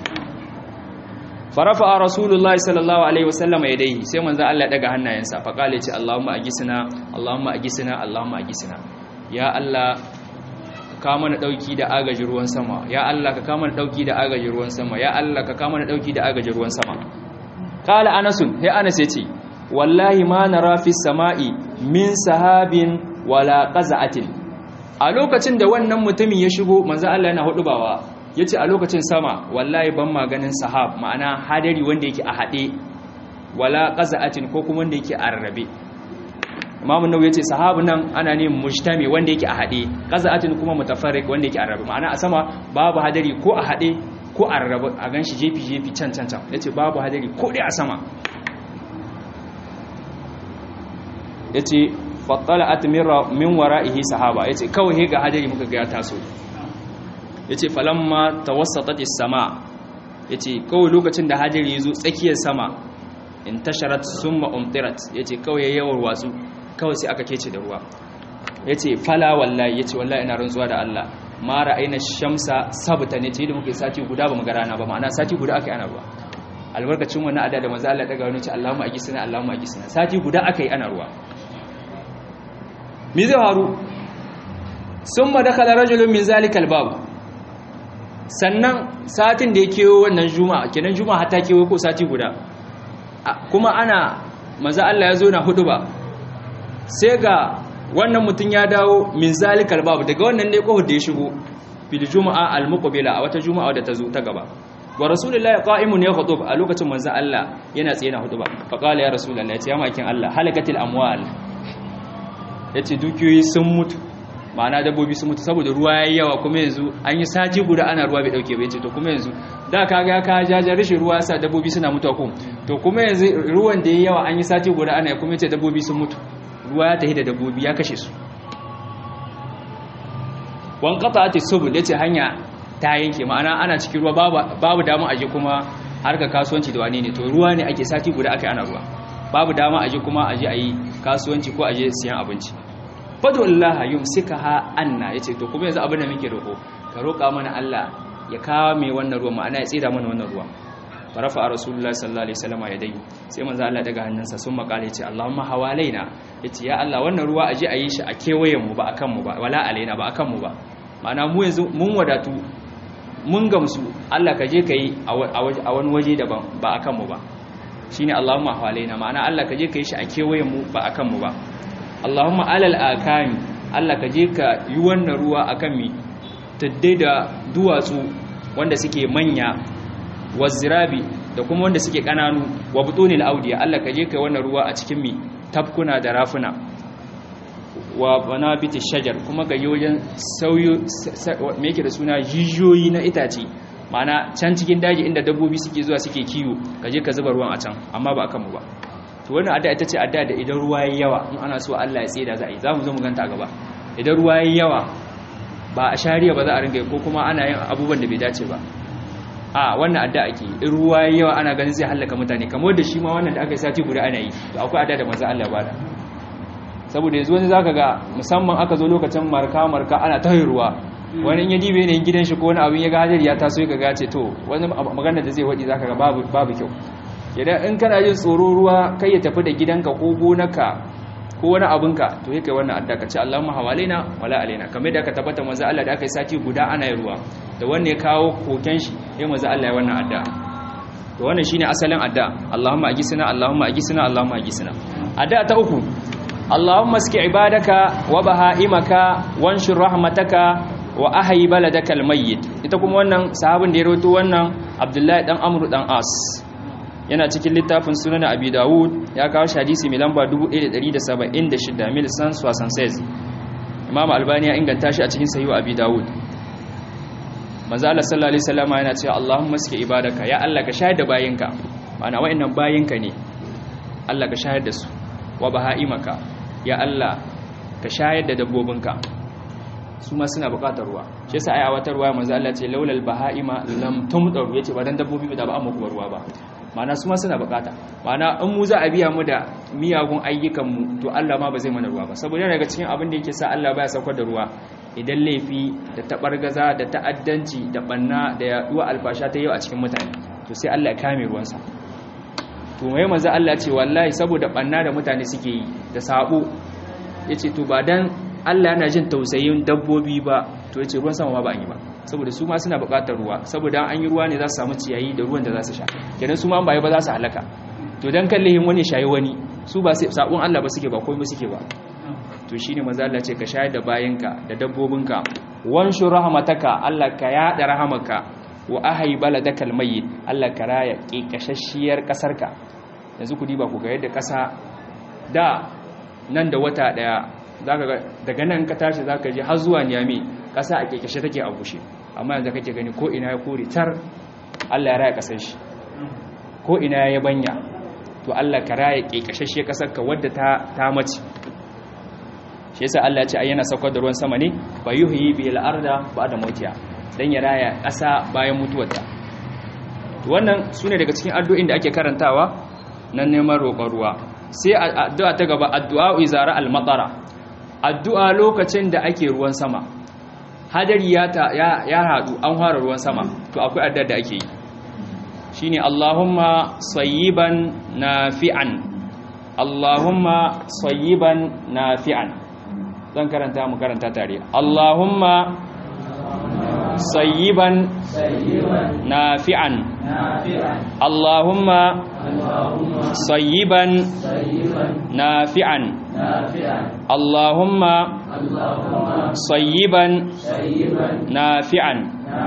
farafa a rasulullahi sallallahu alaihi wasallam ya dai sai manzo Allah ya daga hannayensa fa kale ce Allahumma agisna Allahumma agisna Allahumma agisna ya Allah ka kawo mana dauki da agaji ruwan sama ya Allah ka kawo mana dauki da agaji ruwan sama ya Allah ka kawo mana dauki da agaji ruwan sama qala Anas sai Anas ya ce wallahi ma nara fi samai min sahabin wala qaza'atin a lokacin da wannan mutumin ya shigo manzo Allah yana hudubawa yace a lokacin sama wallahi ban maganin sahab ma'ana hadari wanda yake a hade wala qaza'atin ko kuma wanda yake a rarrabe Imam Nawawi yace sahab nan ana ne mujtami wanda yake a hade qaza'atin kuma mutafarriq wanda yake a rarrabe ma'ana a sama babu hadari ko a hade ko a rarrabe a ganshi jefi jefi can can can yace babu hadari ko dai a sama yace fattala'at min wara'ihi sahaba yace kawai ga hadari muka ga ya taso yace falamma tawassatat as-sama yace kawai lokacin da hadari yazo tsakiyar sama intasharat summa umtirat yace kawai yawar watsu kawai sai aka kece da ruwa yace fala wallahi yace wallahi ina rantsuwa da Allah ma ra'ayna shamsa sabta ne ce da muke sati guda ba mu ga rana ba ma'ana sati guda aka yi ana ruwa albarkacin wannan ada da manzo Allah daga wani ce Allahumma agisna Allahumma agisna sati guda aka yi ana ruwa me zai faru sun ma dakala rajulun min zalikal babu sannan satin da ya kewo wannan juma'a kenan juma'a hata kewo ko sati guda kuma ana maza Allah ya zo na hudu ba sai ga wannan mutum ya dawo min zalikal babu daga wannan ne kohar da ya shigo fil juma'a al muqbila a wata juma'a da ta zo ta gaba wa rasulullahi qa'imun ya khutub a lokacin manzo Allah yana tsaye na hudu ba fa qala ya rasulullahi ya ce ya makin Allah halakatil amwal ya ce dukiyoyi sun mutu ma'ana dabbobi sun mutu saboda ruwa ya yi yawa kuma yanzu an yi sati guda ana ruwa bai dauke bai ce to kuma yanzu da ka ga ka jaja rashin ruwa sa dabbobi suna mutuwa ko to kuma yanzu ruwan da ya yawa an yi sati guda ana kuma ce dabbobi sun mutu ruwa ya tafi da dabbobi ya kashe su wan qata'ati subul yace hanya ta yanke ma'ana ana cikin ruwa babu babu damu aje kuma harka kasuwanci da wani ne to ruwa ne ake sati guda akai ana ruwa babu dama aje kuma aje ayi kasuwanci ko aje siyan abinci fadwallaha yumsikaha anna yace to kuma yanzu abin da muke roko ka roka mana Allah ya kawo mai wannan ruwa ma'ana ya tsira mana wannan ruwa farafa a rasulullah sallallahu alaihi wasallam ya dai sai manzo Allah daga hannunsa sun makale yace Allahumma hawalaina yace ya Allah wannan ruwa aje ayi shi a kewayen mu ba akan mu ba wala alaina ba akan mu ba ma'ana mu yanzu mun wadatu mun gamsu Allah ka je kai a wani waje daban ba akan mu ba shine Allahumma hawalaina ma'ana Allah ka je kai shi a kewayen mu ba akan mu ba Allahumma alal akami Allah ka je ka yi wannan ruwa akan mi taddai da duwatsu wanda suke manya wazirabi da kuma wanda suke kananu wa butunil audiya Allah ka je kai wannan ruwa a cikin mi tafkuna da rafuna wa banabiti shajar kuma ga yoyin sauyo me yake da suna jijiyoyi na itace ma'ana can cikin daji inda dabbobi suke zuwa suke kiwo ka je ka zuba ruwan a can amma ba akan mu ba to wannan adda ita ce adda da idan ruwa yayi yawa in ana so Allah ya tseda za a yi za mu zo mu ganta a gaba idan ruwa yayi yawa ba a shari'a ba za a ringa ko kuma ana yin abubuwan da bai dace ba a wannan adda ake in ruwa yayi yawa ana ganin zai halaka mutane kamar da shi ma wannan da aka yi sati guda ana yi to akwai adda da manzo Allah ba da saboda yanzu wani zaka ga musamman aka zo lokacin marka marka ana ta ruwa wani in ya dibe ne gidan shi ko wani abin ya ga hadari ya taso ya ga ce to wani magana da zai wadi zaka ga babu babu kyau idan in kana jin tsoro ruwa kai ya tafi da gidanka ko gonaka ko wani abinka to yake wannan adda ka ce Allahumma hawalaina wala alaina kamar da aka tabbata manzo Allah da aka yi sati guda ana yin ruwa da wanda ya kawo koken shi ya manzo Allah ya wannan adda to wannan shine asalin adda Allahumma agisna Allahumma agisna Allahumma agisna adda ta uku Allahumma aski ibadaka wa bahaimaka wanshur rahmataka wa ahyi baladaka almayyit ita kuma wannan sahabin da ya rawaito wannan Abdullahi dan Amr dan As yana cikin littafin sunan Abi Dawud ya kawo shi hadisi mai lamba 1176 mil san swasan says Imam Albani ya inganta shi a cikin sahih Abi Dawud manzo Allah sallallahu alaihi wasallam yana cewa Allahumma aski ibadaka ya Allah ka shahada bayinka ma'ana wa'annan bayinka ne Allah ka shahada su wa bahaimaka ya Allah ka shayar da dabbobinka su ma suna bukatar ruwa shi yasa ai a wata ruwa manzo Allah ce laulal bahaima lam tumdaru yace ba dan dabbobi ba da ba amma kuma ruwa ba ma'ana su ma suna bukata ma'ana in mu za a biya mu da miyagun ayyukan mu to Allah ma ba zai mana ruwa ba saboda daga cikin abin da yake sa Allah baya saukar da ruwa idan laifi da tabargaza da ta'addanci da banna da yaduwa alfasha ta yau a cikin mutane to sai Allah ya kame ruwansa to mai manzo Allah ce wallahi saboda banna da mutane suke yi da sabo yace to ba dan Allah yana jin tausayin dabbobi ba to yace ruwan sama ma ba an yi ba saboda su ma suna buƙatar ruwa saboda an yi ruwa ne za su samu ciyayi da ruwan da za su sha kenan su ma ba ba za su halaka to dan kallihin wani shayi wani su ba sai sabon Allah ba suke ba komai suke ba to shine manzo Allah ce ka shayar da bayinka da dabbobinka wanshu rahmataka Allah ka yada rahamaka wa ahyi baladakal mayyit Allah ka raya kekashashiyar kasarka yanzu ku diba ku ga yadda kasa da nan da wata daya zaka ga daga nan ka tashi zaka je har zuwa Niamey kasa a kekashe take a bushe amma yanzu kake gani ko ina ya kore tar Allah ya raya kasar shi ko ina ya banya to Allah ka raya kekashashiyar kasarka wadda ta ta mace shi yasa Allah ya ce ayyana saukar da ruwan sama ne fa yuhyi bil arda ba'da mautiha dan ya raya ƙasa bayan mutuwarta to wannan sune daga cikin addu'o'in da ake karantawa nan neman roƙon ruwa sai addu'a ta gaba addu'a izara al matara addu'a lokacin da ake ruwan sama hadari ya ya, ya hadu an fara ruwan sama to akwai addu'a da ake yi shine Allahumma sayyiban nafi'an Allahumma sayyiban nafi'an zan karanta mu karanta tare Allahumma sayyiban nafi'an Allahumma sayyiban nafi'an Allahumma sayyiban nafi'an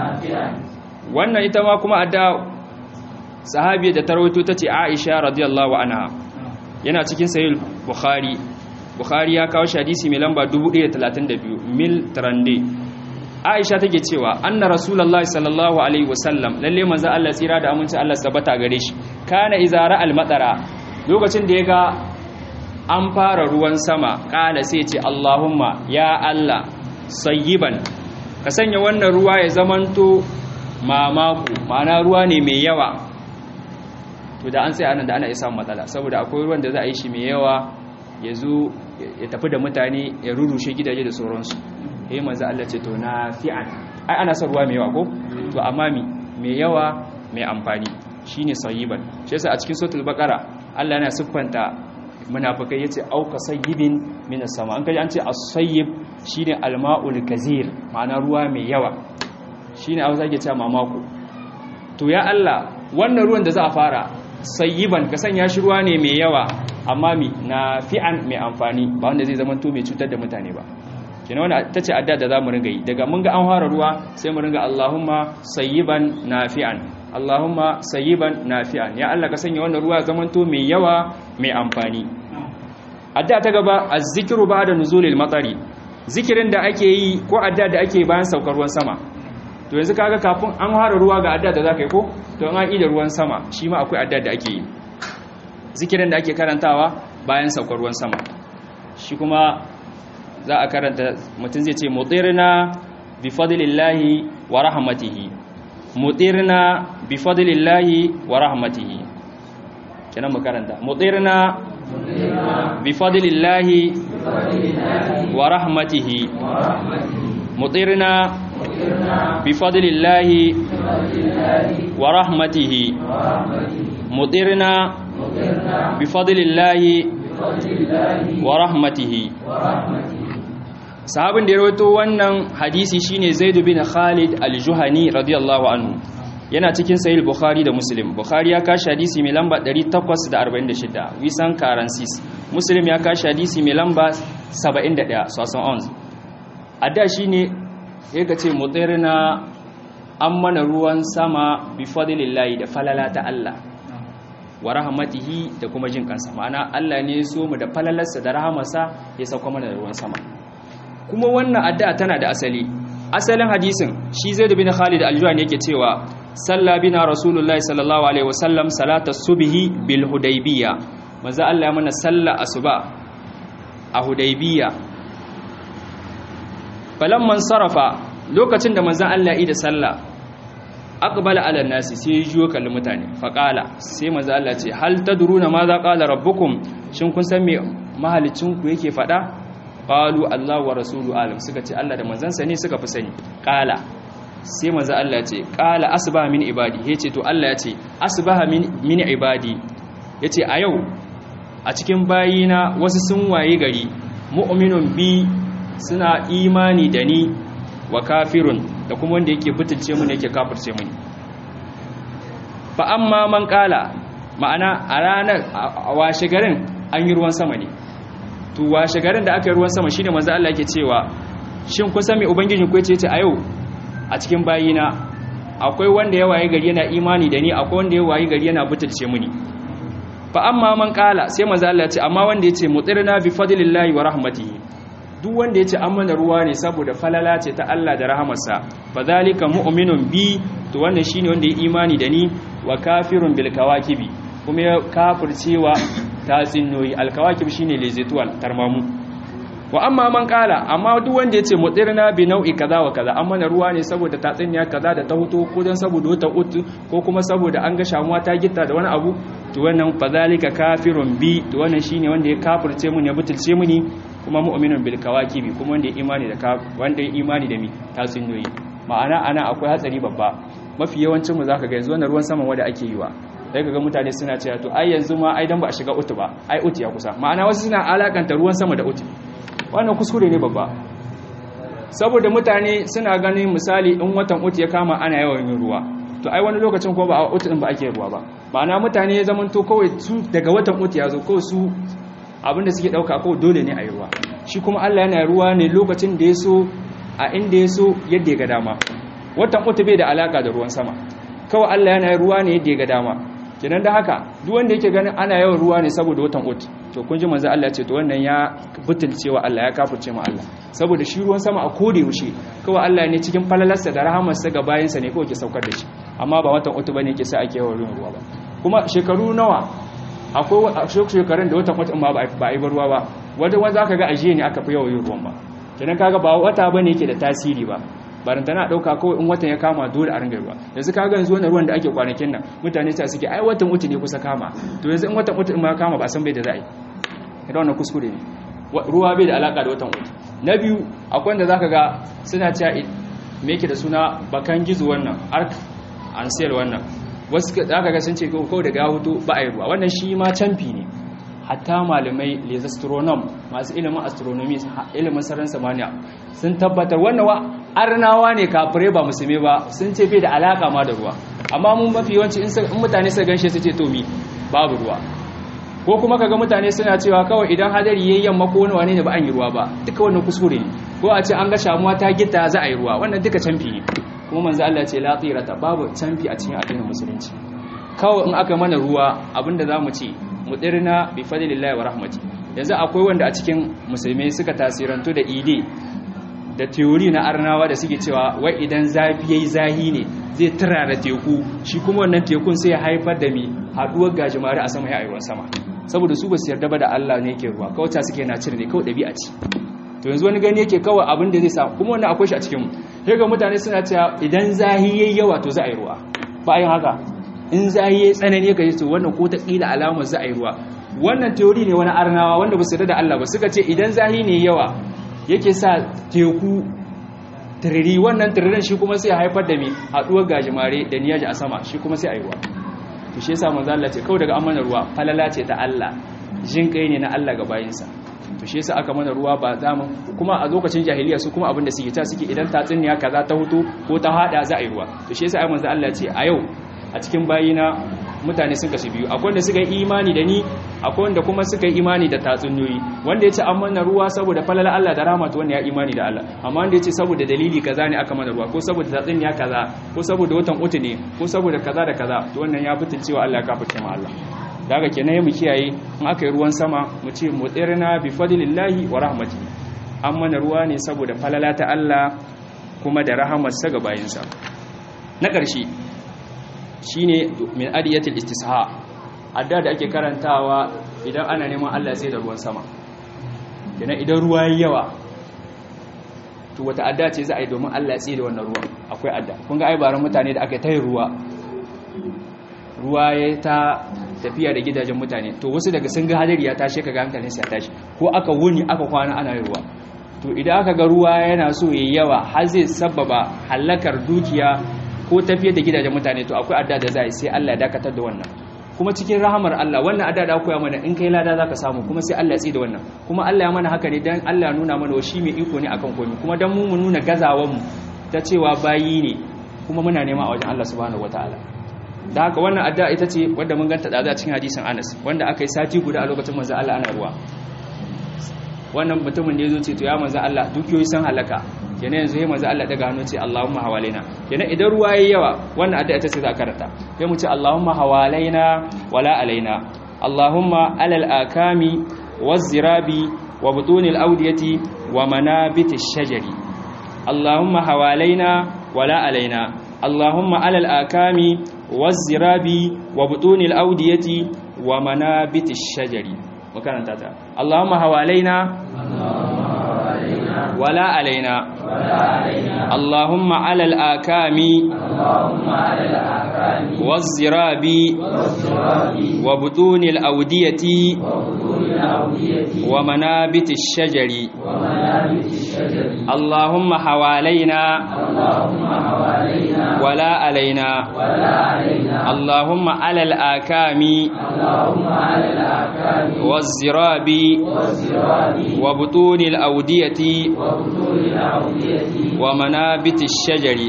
wannan ita ma kuma adda sahabiyar da tarwaito tace Aisha radiyallahu anha yana cikin sahih Bukhari Bukhari ya kawo hadisi mai lamba 1032 mil trande Aisha take cewa anna Rasulullahi sallallahu alaihi wasallam lalle manzo Allah tsira da aminci Allah tabbata gare shi kana izara al-madara lokacin da yaga an fara ruwan sama kala sai ce Allahumma ya Allah sayyiban ka sanya wannan ruwa ya zamanto mamaku ma'ana ruwa ne mai yawa to da an sai anan da ana isa matsala saboda akwai ruwan da za a yi shi mai yawa ya zo ya tafi da mutane ya rurushe gidaje da sauransu yayin manzo Allah ce to nafi'an ai ana son ruwa mai yawa ko to amma mi mai yawa mai amfani shine sayyiban shi yasa a cikin suratul baqara Allah yana siffanta munafikai yace auka sayyibin minas sama an kaji an ce as-sayyib shine al-ma'ul kazir ma'ana ruwa mai yawa shine a zage cewa mamako to ya Allah wannan ruwan da za a fara sayyiban ka sanya shi ruwa ne mai yawa amma mi na fi'an mai amfani ba wanda zai zama to mai cutar da mutane ba kina wanda ta ce adda da za mu ringa yi daga mun ga an fara ruwa sai mu ringa Allahumma sayyiban nafi'an Allahumma sayyiban nafi'an ya Allah ka sanya wannan ruwa zamanto mai yawa mai amfani adda ta gaba az-zikru ba'da nuzulil matari zikirin da ake yi ko adda da ake bayan saukar ruwan sama to yanzu kaga kafin an fara ruwa ga adda da zaka yi ko to an yi da ruwan sama shi ma akwai adda da ake yi zikirin da ake karantawa bayan saukar ruwan sama shi kuma za a karanta mutum zai ce mutirna bi fadlillahi wa rahmatihi mutirna bi fadlillahi wa rahmatihi kenan mu karanta mutirna bi fadlillahi wa rahmatihi mutirna bi fadlillahi wa rahmatihi mutirna bi fadlillahi wa rahmatihi sahabin da ya rawaito wannan hadisi shine Zaid bin Khalid al-Juhani radiyallahu anhu yana cikin sahih Bukhari da Muslim Bukhari ya kashi hadisi mai lamba 846 wisan karansis Muslim ya kashi hadisi mai lamba 71 sosan ons adda shine yake ce mutsirna an mana ruwan sama bi fadlillahi da falala ta Allah wa rahmatihi da kuma jin kansa ma'ana Allah ne ya so mu da falalarsa da rahamarsa ya sauka mana da ruwan sama kuma wannan addu'a tana da asali asalin hadisin shi zai da bin Khalid al-Juhani yake cewa salla bina rasulullahi sallallahu alaihi wasallam salata subhi bil hudaybiyya manzo Allah ya mana salla asuba a hudaybiyya falamman sarafa lokacin da manzo Allah ya yi da sallah aqbala ala nasi sai ya jiyo kallon mutane faqala sai manzo Allah ce hal tadruna ma za qala rabbukum shin kun san me mahalicin ku yake fada qalu Allah wa rasulu alim suka ce Allah da manzansa ne suka fi sani qala sai manzo Allah ce qala asbaha min ibadi yace to Allah yace asbaha min min ibadi yace a yau a cikin bayina wasu sun waye gari mu'minun bi suna imani da ni wa kafirun da kuma wanda yake butulce mu ne yake kafirce mu fa amma man kala ma'ana a ranar a washe garin an yi ruwan sama ne to washe garin da aka yi ruwan sama shine manzo Allah yake cewa shin kun san me ubangiji ku yace a yau a cikin bayina akwai wanda ya waye gari yana imani da ni akwai wanda ya waye gari yana butulce mu ne fa amma man kala sai manzo Allah ya ce amma wanda yace mutirna bi fadlillahi wa rahmatihi duk wanda ya ce an mana ruwa ne saboda falala ce ta Allah da rahamarsa fa zalika mu'minun bi to wannan shine wanda ya imani da ni wa kafirun bil kawakibi kuma ya kafircewa tatsinnoyi al kawakib shine lezetual tarmamu wa amma man kala amma duk wanda ya ce mutirna bi nau'i kaza wa kaza an mana ruwa ne saboda tatsinya kaza da ta huto ko dan saboda wata utu ko kuma saboda an ga shamuwa ta gitta da wani abu to wannan fa zalika kafirun bi to wannan shine wanda ya kafirce mu ne butulce mu ne kuma mu'minun bil kawakibi kuma wanda ya imani da wanda ya imani da mi tatsuniyoyi ma'ana ana akwai hatsari babba mafi yawancin mu zaka ga yanzu wannan ruwan saman wanda ake yi wa sai kaga mutane suna cewa to ai yanzu ma ai dan ba a shiga utu ba ai utu ya kusa ma'ana wasu suna alakanta ruwan sama da utu wannan kuskure ne babba saboda mutane suna ganin misali in watan utu ya kama ana yawan yin ruwa to ai wani lokacin ko ba a utu din ba ake ruwa ba ma'ana mutane ya zamanto kawai su daga watan utu ya zo kawai su abinda suke dauka ko dole ne a yi ruwa shi kuma Allah yana ruwa ne lokacin da ya so a inda ya so yadda ya ga dama watan uku bai da alaka da ruwan sama kawai Allah yana ruwa ne yadda ya ga dama kenan da haka duk wanda yake ganin ana yawan ruwa ne saboda watan uku to kun ji manzo Allah ce to wannan ya butulcewa Allah ya kafirce mu Allah saboda shi ruwan sama a kode yaushe kawai Allah ne cikin falalarsa da rahamarsa ga bayansa ne kawai ke saukar da shi amma ba watan uku bane yake sa ake yawan ruwa ba kuma shekaru nawa akwai shekarun da wata kwatan ma ba a yi ruwa ba wadda wanda aka ga ajiye ne aka fi yawan yin ruwan ba kenan kaga ba wata ba ne yake da tasiri ba barin tana ɗauka kawai in watan ya kama dole a ringa ruwa yanzu kaga yanzu wannan ruwan da ake kwanakin nan mutane ta suke ai watan uku ne kusa kama to yanzu in watan uku in ma kama ba san bai da za'a yi idan wannan kuskure ne ruwa bai da alaka da watan uku na biyu akwai wanda zaka ga suna cewa me yake da suna bakan gizo wannan arc ansel wannan wasu aka ga sun ce kawai daga hutu ba a yi ruwa wannan shi ma canfi ne hatta malamai les astronom masu ilimin astronomy ilimin sararin samaniya sun tabbatar wannan wa arnawa ne kafirai ba musulmi ba sun ce bai da alaka ma da ruwa amma mun mafi yawanci in mutane su ganshe su ce to mi babu ruwa ko kuma kaga mutane suna cewa kawai idan hadari yayin yamma ko wani wane ne ba an yi ruwa ba duka wannan kuskure ne ko a ce an ga shamuwa ta gita za a yi ruwa wannan duka canfi ne kuma manzo Allah ce la tirata babu canfi a cikin addinin musulunci kawai in aka mana ruwa abinda zamu ce mudirna bi fadlillahi wa rahmati yanzu akwai wanda a cikin musulmai suka tasirantu da ide da teori na arnawa da suke cewa wai idan zafi yayi zahi ne zai turara teku shi kuma wannan tekun sai ya haifar da mi haduwar gajimare a sama ya ayyuwan sama saboda su ba su yarda ba da Allah ne yake ruwa kawai ta suke na cire ne kawai dabi'a ce to yanzu wani gani yake kawai abin da zai samu kuma wannan akwai shi a cikin mu sai ga mutane suna cewa idan zahi yayi yawa to za a yi ruwa ba yin haka in zahi yayi tsanani ka to wannan ko ta kila alamar za a yi ruwa wannan teori ne wani arnawa wanda ba su yarda da Allah ba suka ce idan zahi ne yawa yake sa teku tiriri wannan tiririn shi kuma sai haifar da mai haduwar gajimare da niyaji a sama shi kuma sai a yi ruwa to shi yasa manzo Allah ce kawai daga amana ruwa falala ce ta Allah jin kai ne na Allah ga bayinsa to shi yasa aka mana ruwa ba za mu kuma a lokacin jahiliya su kuma abin da suke ta suke idan tatsuniya kaza ta hutu ko ta hada za a yi ruwa to shi yasa ai manzo Allah ce a yau a cikin bayina mutane sun kasu biyu akwai wanda suka yi imani da ni akwai wanda kuma suka yi imani da tatsuniyoyi wanda ya ce an mana ruwa saboda falala Allah da rahama to wanda ya imani da Allah amma wanda ya ce saboda dalili kaza ne aka mana ruwa ko saboda tatsuniya kaza ko saboda watan utu ne ko saboda kaza da kaza to wannan ya fitin cewa Allah ya kafirce ma Allah daga kenan mu kiyaye in aka yi ruwan sama mu ce mutsirna bi fadlillahi wa rahmatihi an mana ruwa ne saboda falala ta Allah kuma da rahamarsa ga bayinsa na ƙarshe shine min adiyatul istisha adda da ake karantawa idan ana neman Allah sai da ruwan sama kenan idan ruwa yayi yawa to wata adda ce za a yi domin Allah ya tsaye da wannan ruwan akwai adda kun ga ai baran mutane da aka yi tayin ruwa ruwa ya ta tafiya da gidajen mutane to wasu daga sun ga hadari ya tashi kaga hankalin sa ya tashi ko aka wuni aka kwana ana yin ruwa to idan aka ga ruwa yana so yayi yawa har zai sababa halakar dukiya ko tafiyar da gidajen mutane to akwai adda da za yi sai Allah ya dakatar da wannan kuma cikin rahamar Allah wannan adda da koya mana in kai lada zaka samu kuma sai Allah ya tsi da wannan kuma Allah ya mana haka ne dan Allah ya nuna mana wa shi mai iko ne akan komai kuma dan mu mu nuna gazawan mu ta cewa bayi ne kuma muna nema a wajen Allah subhanahu wataala da haka wannan adda ita ce wadda mun ganta da cikin hadisin Anas wanda aka yi sati guda a lokacin manzo Allah ana ruwa wannan mutumin da yazo ce to ya manzo Allah dukiyoyi san halaka kenan yanzu sai manzo Allah daga hannu ce Allahumma hawalaina kenan idan ruwa yayi yawa wannan addu'a ita ce za karanta sai mu ce Allahumma hawalaina wala alaina Allahumma alal akami waz-zirabi wa butunil awdiyati wa manabitish shajari Allahumma hawalaina wala alaina Allahumma alal akami waz-zirabi wa butunil awdiyati wa manabitish shajari makaranta ta Allahumma hawalaina ولا علينا اللهم على الآكام والزراب وبطون الأودية ومنابت الشجر اللهم حوالينا ولا علينا اللهم على الآكام والزراب وبطون الأودية ومنابت الشجر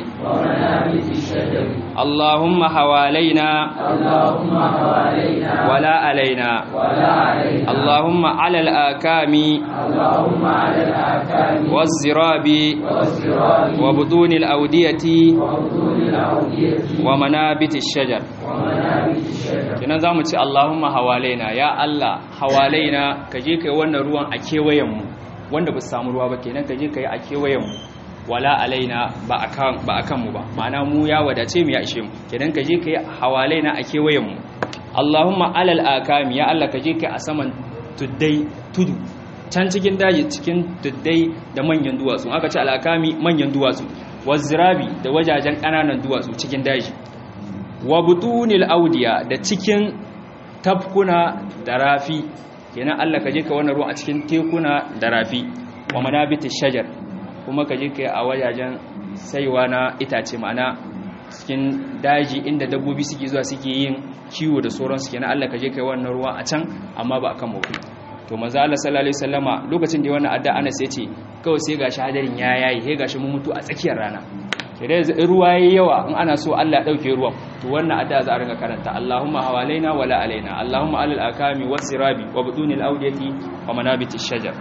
اللهم حوالينا ولا علينا اللهم على الآكام والزراب وبطون الأودية ومنابت الشجر kina za mu ce Allahumma hawalaina ya Allah hawalaina ka je kai wannan ruwan a kewayenmu wanda ba su samu ruwa ba kenan ka je kai a kewayenmu wala alaina ba akan ba akan mu ba ma'ana mu ya wadace mu ya ishe mu kenan ka je kai hawalaina a kewayenmu Allahumma alal akami ya Allah ka je kai a saman tuddai tudu can cikin daji cikin tuddai da manyan duwatsu aka ce alakami manyan duwatsu wazirabi da wajajen ƙananan duwatsu cikin daji wa butunil audiya da cikin tafkuna da rafi kenan Allah ka je ka wannan ruwan a cikin tekuna da rafi wa manabitish shajar kuma ka je ka a wajajen saiwa na itace ma'ana cikin daji inda dabbobi suke zuwa suke yin kiwo da sauransu kenan Allah ka je ka wannan ruwa a can amma ba akan mu to manzo Allah sallallahu alaihi wasallama lokacin da wannan adda Anas yace kawai sai gashi hadarin ya yayi sai gashi mun mutu a tsakiyar rana idan yanzu ruwa yayi yawa in ana so Allah ya dauke ruwan to wannan adda za a ringa karanta Allahumma hawalaina wala alaina Allahumma alal akami wasirabi wa budunil awdiyati wa manabitish shajar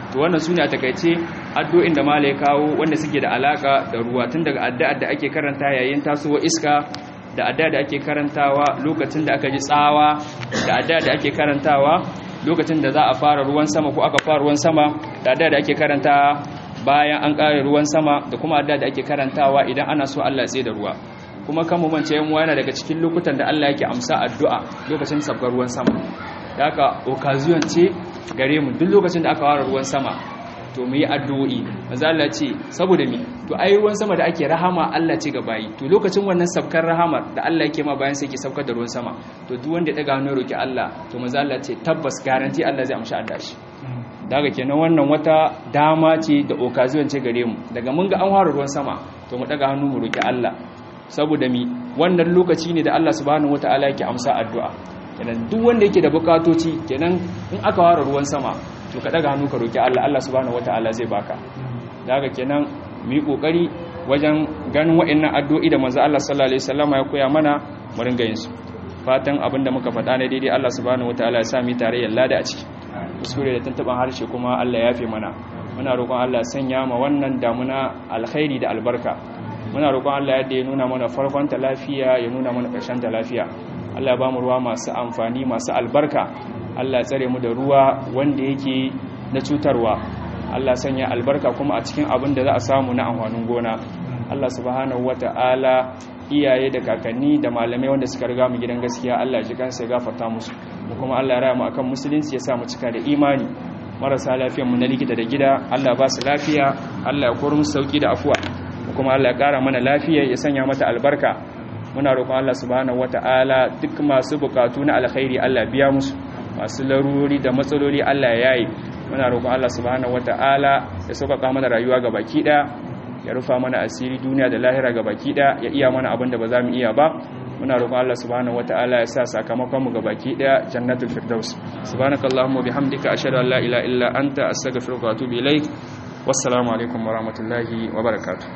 to wannan sune a takaice addu'o'in da malai kawo wanda suke da alaka da ruwa tun daga addu'ar da ake karanta yayin tasowa iska da addu'a da ake karantawa lokacin da aka ji tsawa da addu'a da ake karantawa lokacin da za a fara ruwan sama ko aka fara ruwan sama da addu'a da ake karanta bayan an ƙare ruwan sama da kuma addu'a da ake karantawa idan ana so Allah ya da ruwa kuma kan mu mance yan yana daga cikin lokutan da Allah yake amsa addu'a lokacin sabgar ruwan sama da haka occasion ce gare mu duk lokacin da aka fara ruwan sama to mu yi addu'o'i manzo Allah ce saboda mi to ai ruwan sama da ake rahama Allah ce ga bayi to lokacin wannan sabkar rahamar da Allah yake ma bayan sai yake saukar da ruwan sama to duk wanda ya daga hannu roki Allah to manzo Allah ce tabbas garanti Allah zai amshi addu'a shi daga kenan wannan wata dama ce da occasion ce gare mu daga mun ga an fara ruwan sama to mu daga hannu mu roki Allah saboda mi wannan lokaci ne da Allah subhanahu wataala yake amsa addu'a kenan duk wanda yake da bukatoci kenan in aka fara ruwan sama to ka daga hannu ka roki Allah Allah subhanahu wataala zai baka daga kenan mu yi kokari wajen ganin wa'annan addu'o'i da manzo Allah sallallahu alaihi wasallam ya koya mana mu ringa yin su fatan abinda muka faɗa ne daidai Allah subhanahu wataala ya sa mu tarayyar lada a ciki kuskure da tantaban harshe kuma Allah ya fi mana muna roƙon Allah sanya ma wannan damuna alkhairi da albarka muna roƙon Allah yadda ya nuna mana farkon ta lafiya ya nuna mana ƙarshen ta lafiya Allah ya bamu ruwa masu amfani masu albarka Allah ya tsare mu da ruwa wanda yake na cutarwa Allah sanya albarka kuma a cikin abin da za a samu na amfanin gona Allah subhanahu wata'ala iyaye da kakanni da malamai wanda suka riga mu gidan gaskiya Allah ji kansa ya gafarta musu mu kuma Allah ya raya mu akan musulunci ya sa mu cika da imani marasa lafiyar mu na likita da gida Allah ba su lafiya Allah ya koro musu sauki da afuwa mu kuma Allah ya kara mana lafiya ya sanya mata albarka muna roƙon Allah subhanahu wata'ala duk masu bukatu na alkhairi Allah biya musu masu larurori da matsaloli Allah ya yayi muna roƙon Allah subhanahu wata'ala ya sauƙaƙa mana rayuwa ga baki ɗaya ya rufa mana asiri duniya da lahira ga baki ɗaya ya iya mana abin da ba za mu iya ba muna roƙon Allah subhanahu wata'ala ya sa sakamakon mu ga baki ɗaya jannatul firdaus subhanakallahumma bihamdika ashhadu an la ilaha illa anta astaghfiruka wa atubu ilaik wassalamu alaikum warahmatullahi wabarakatuh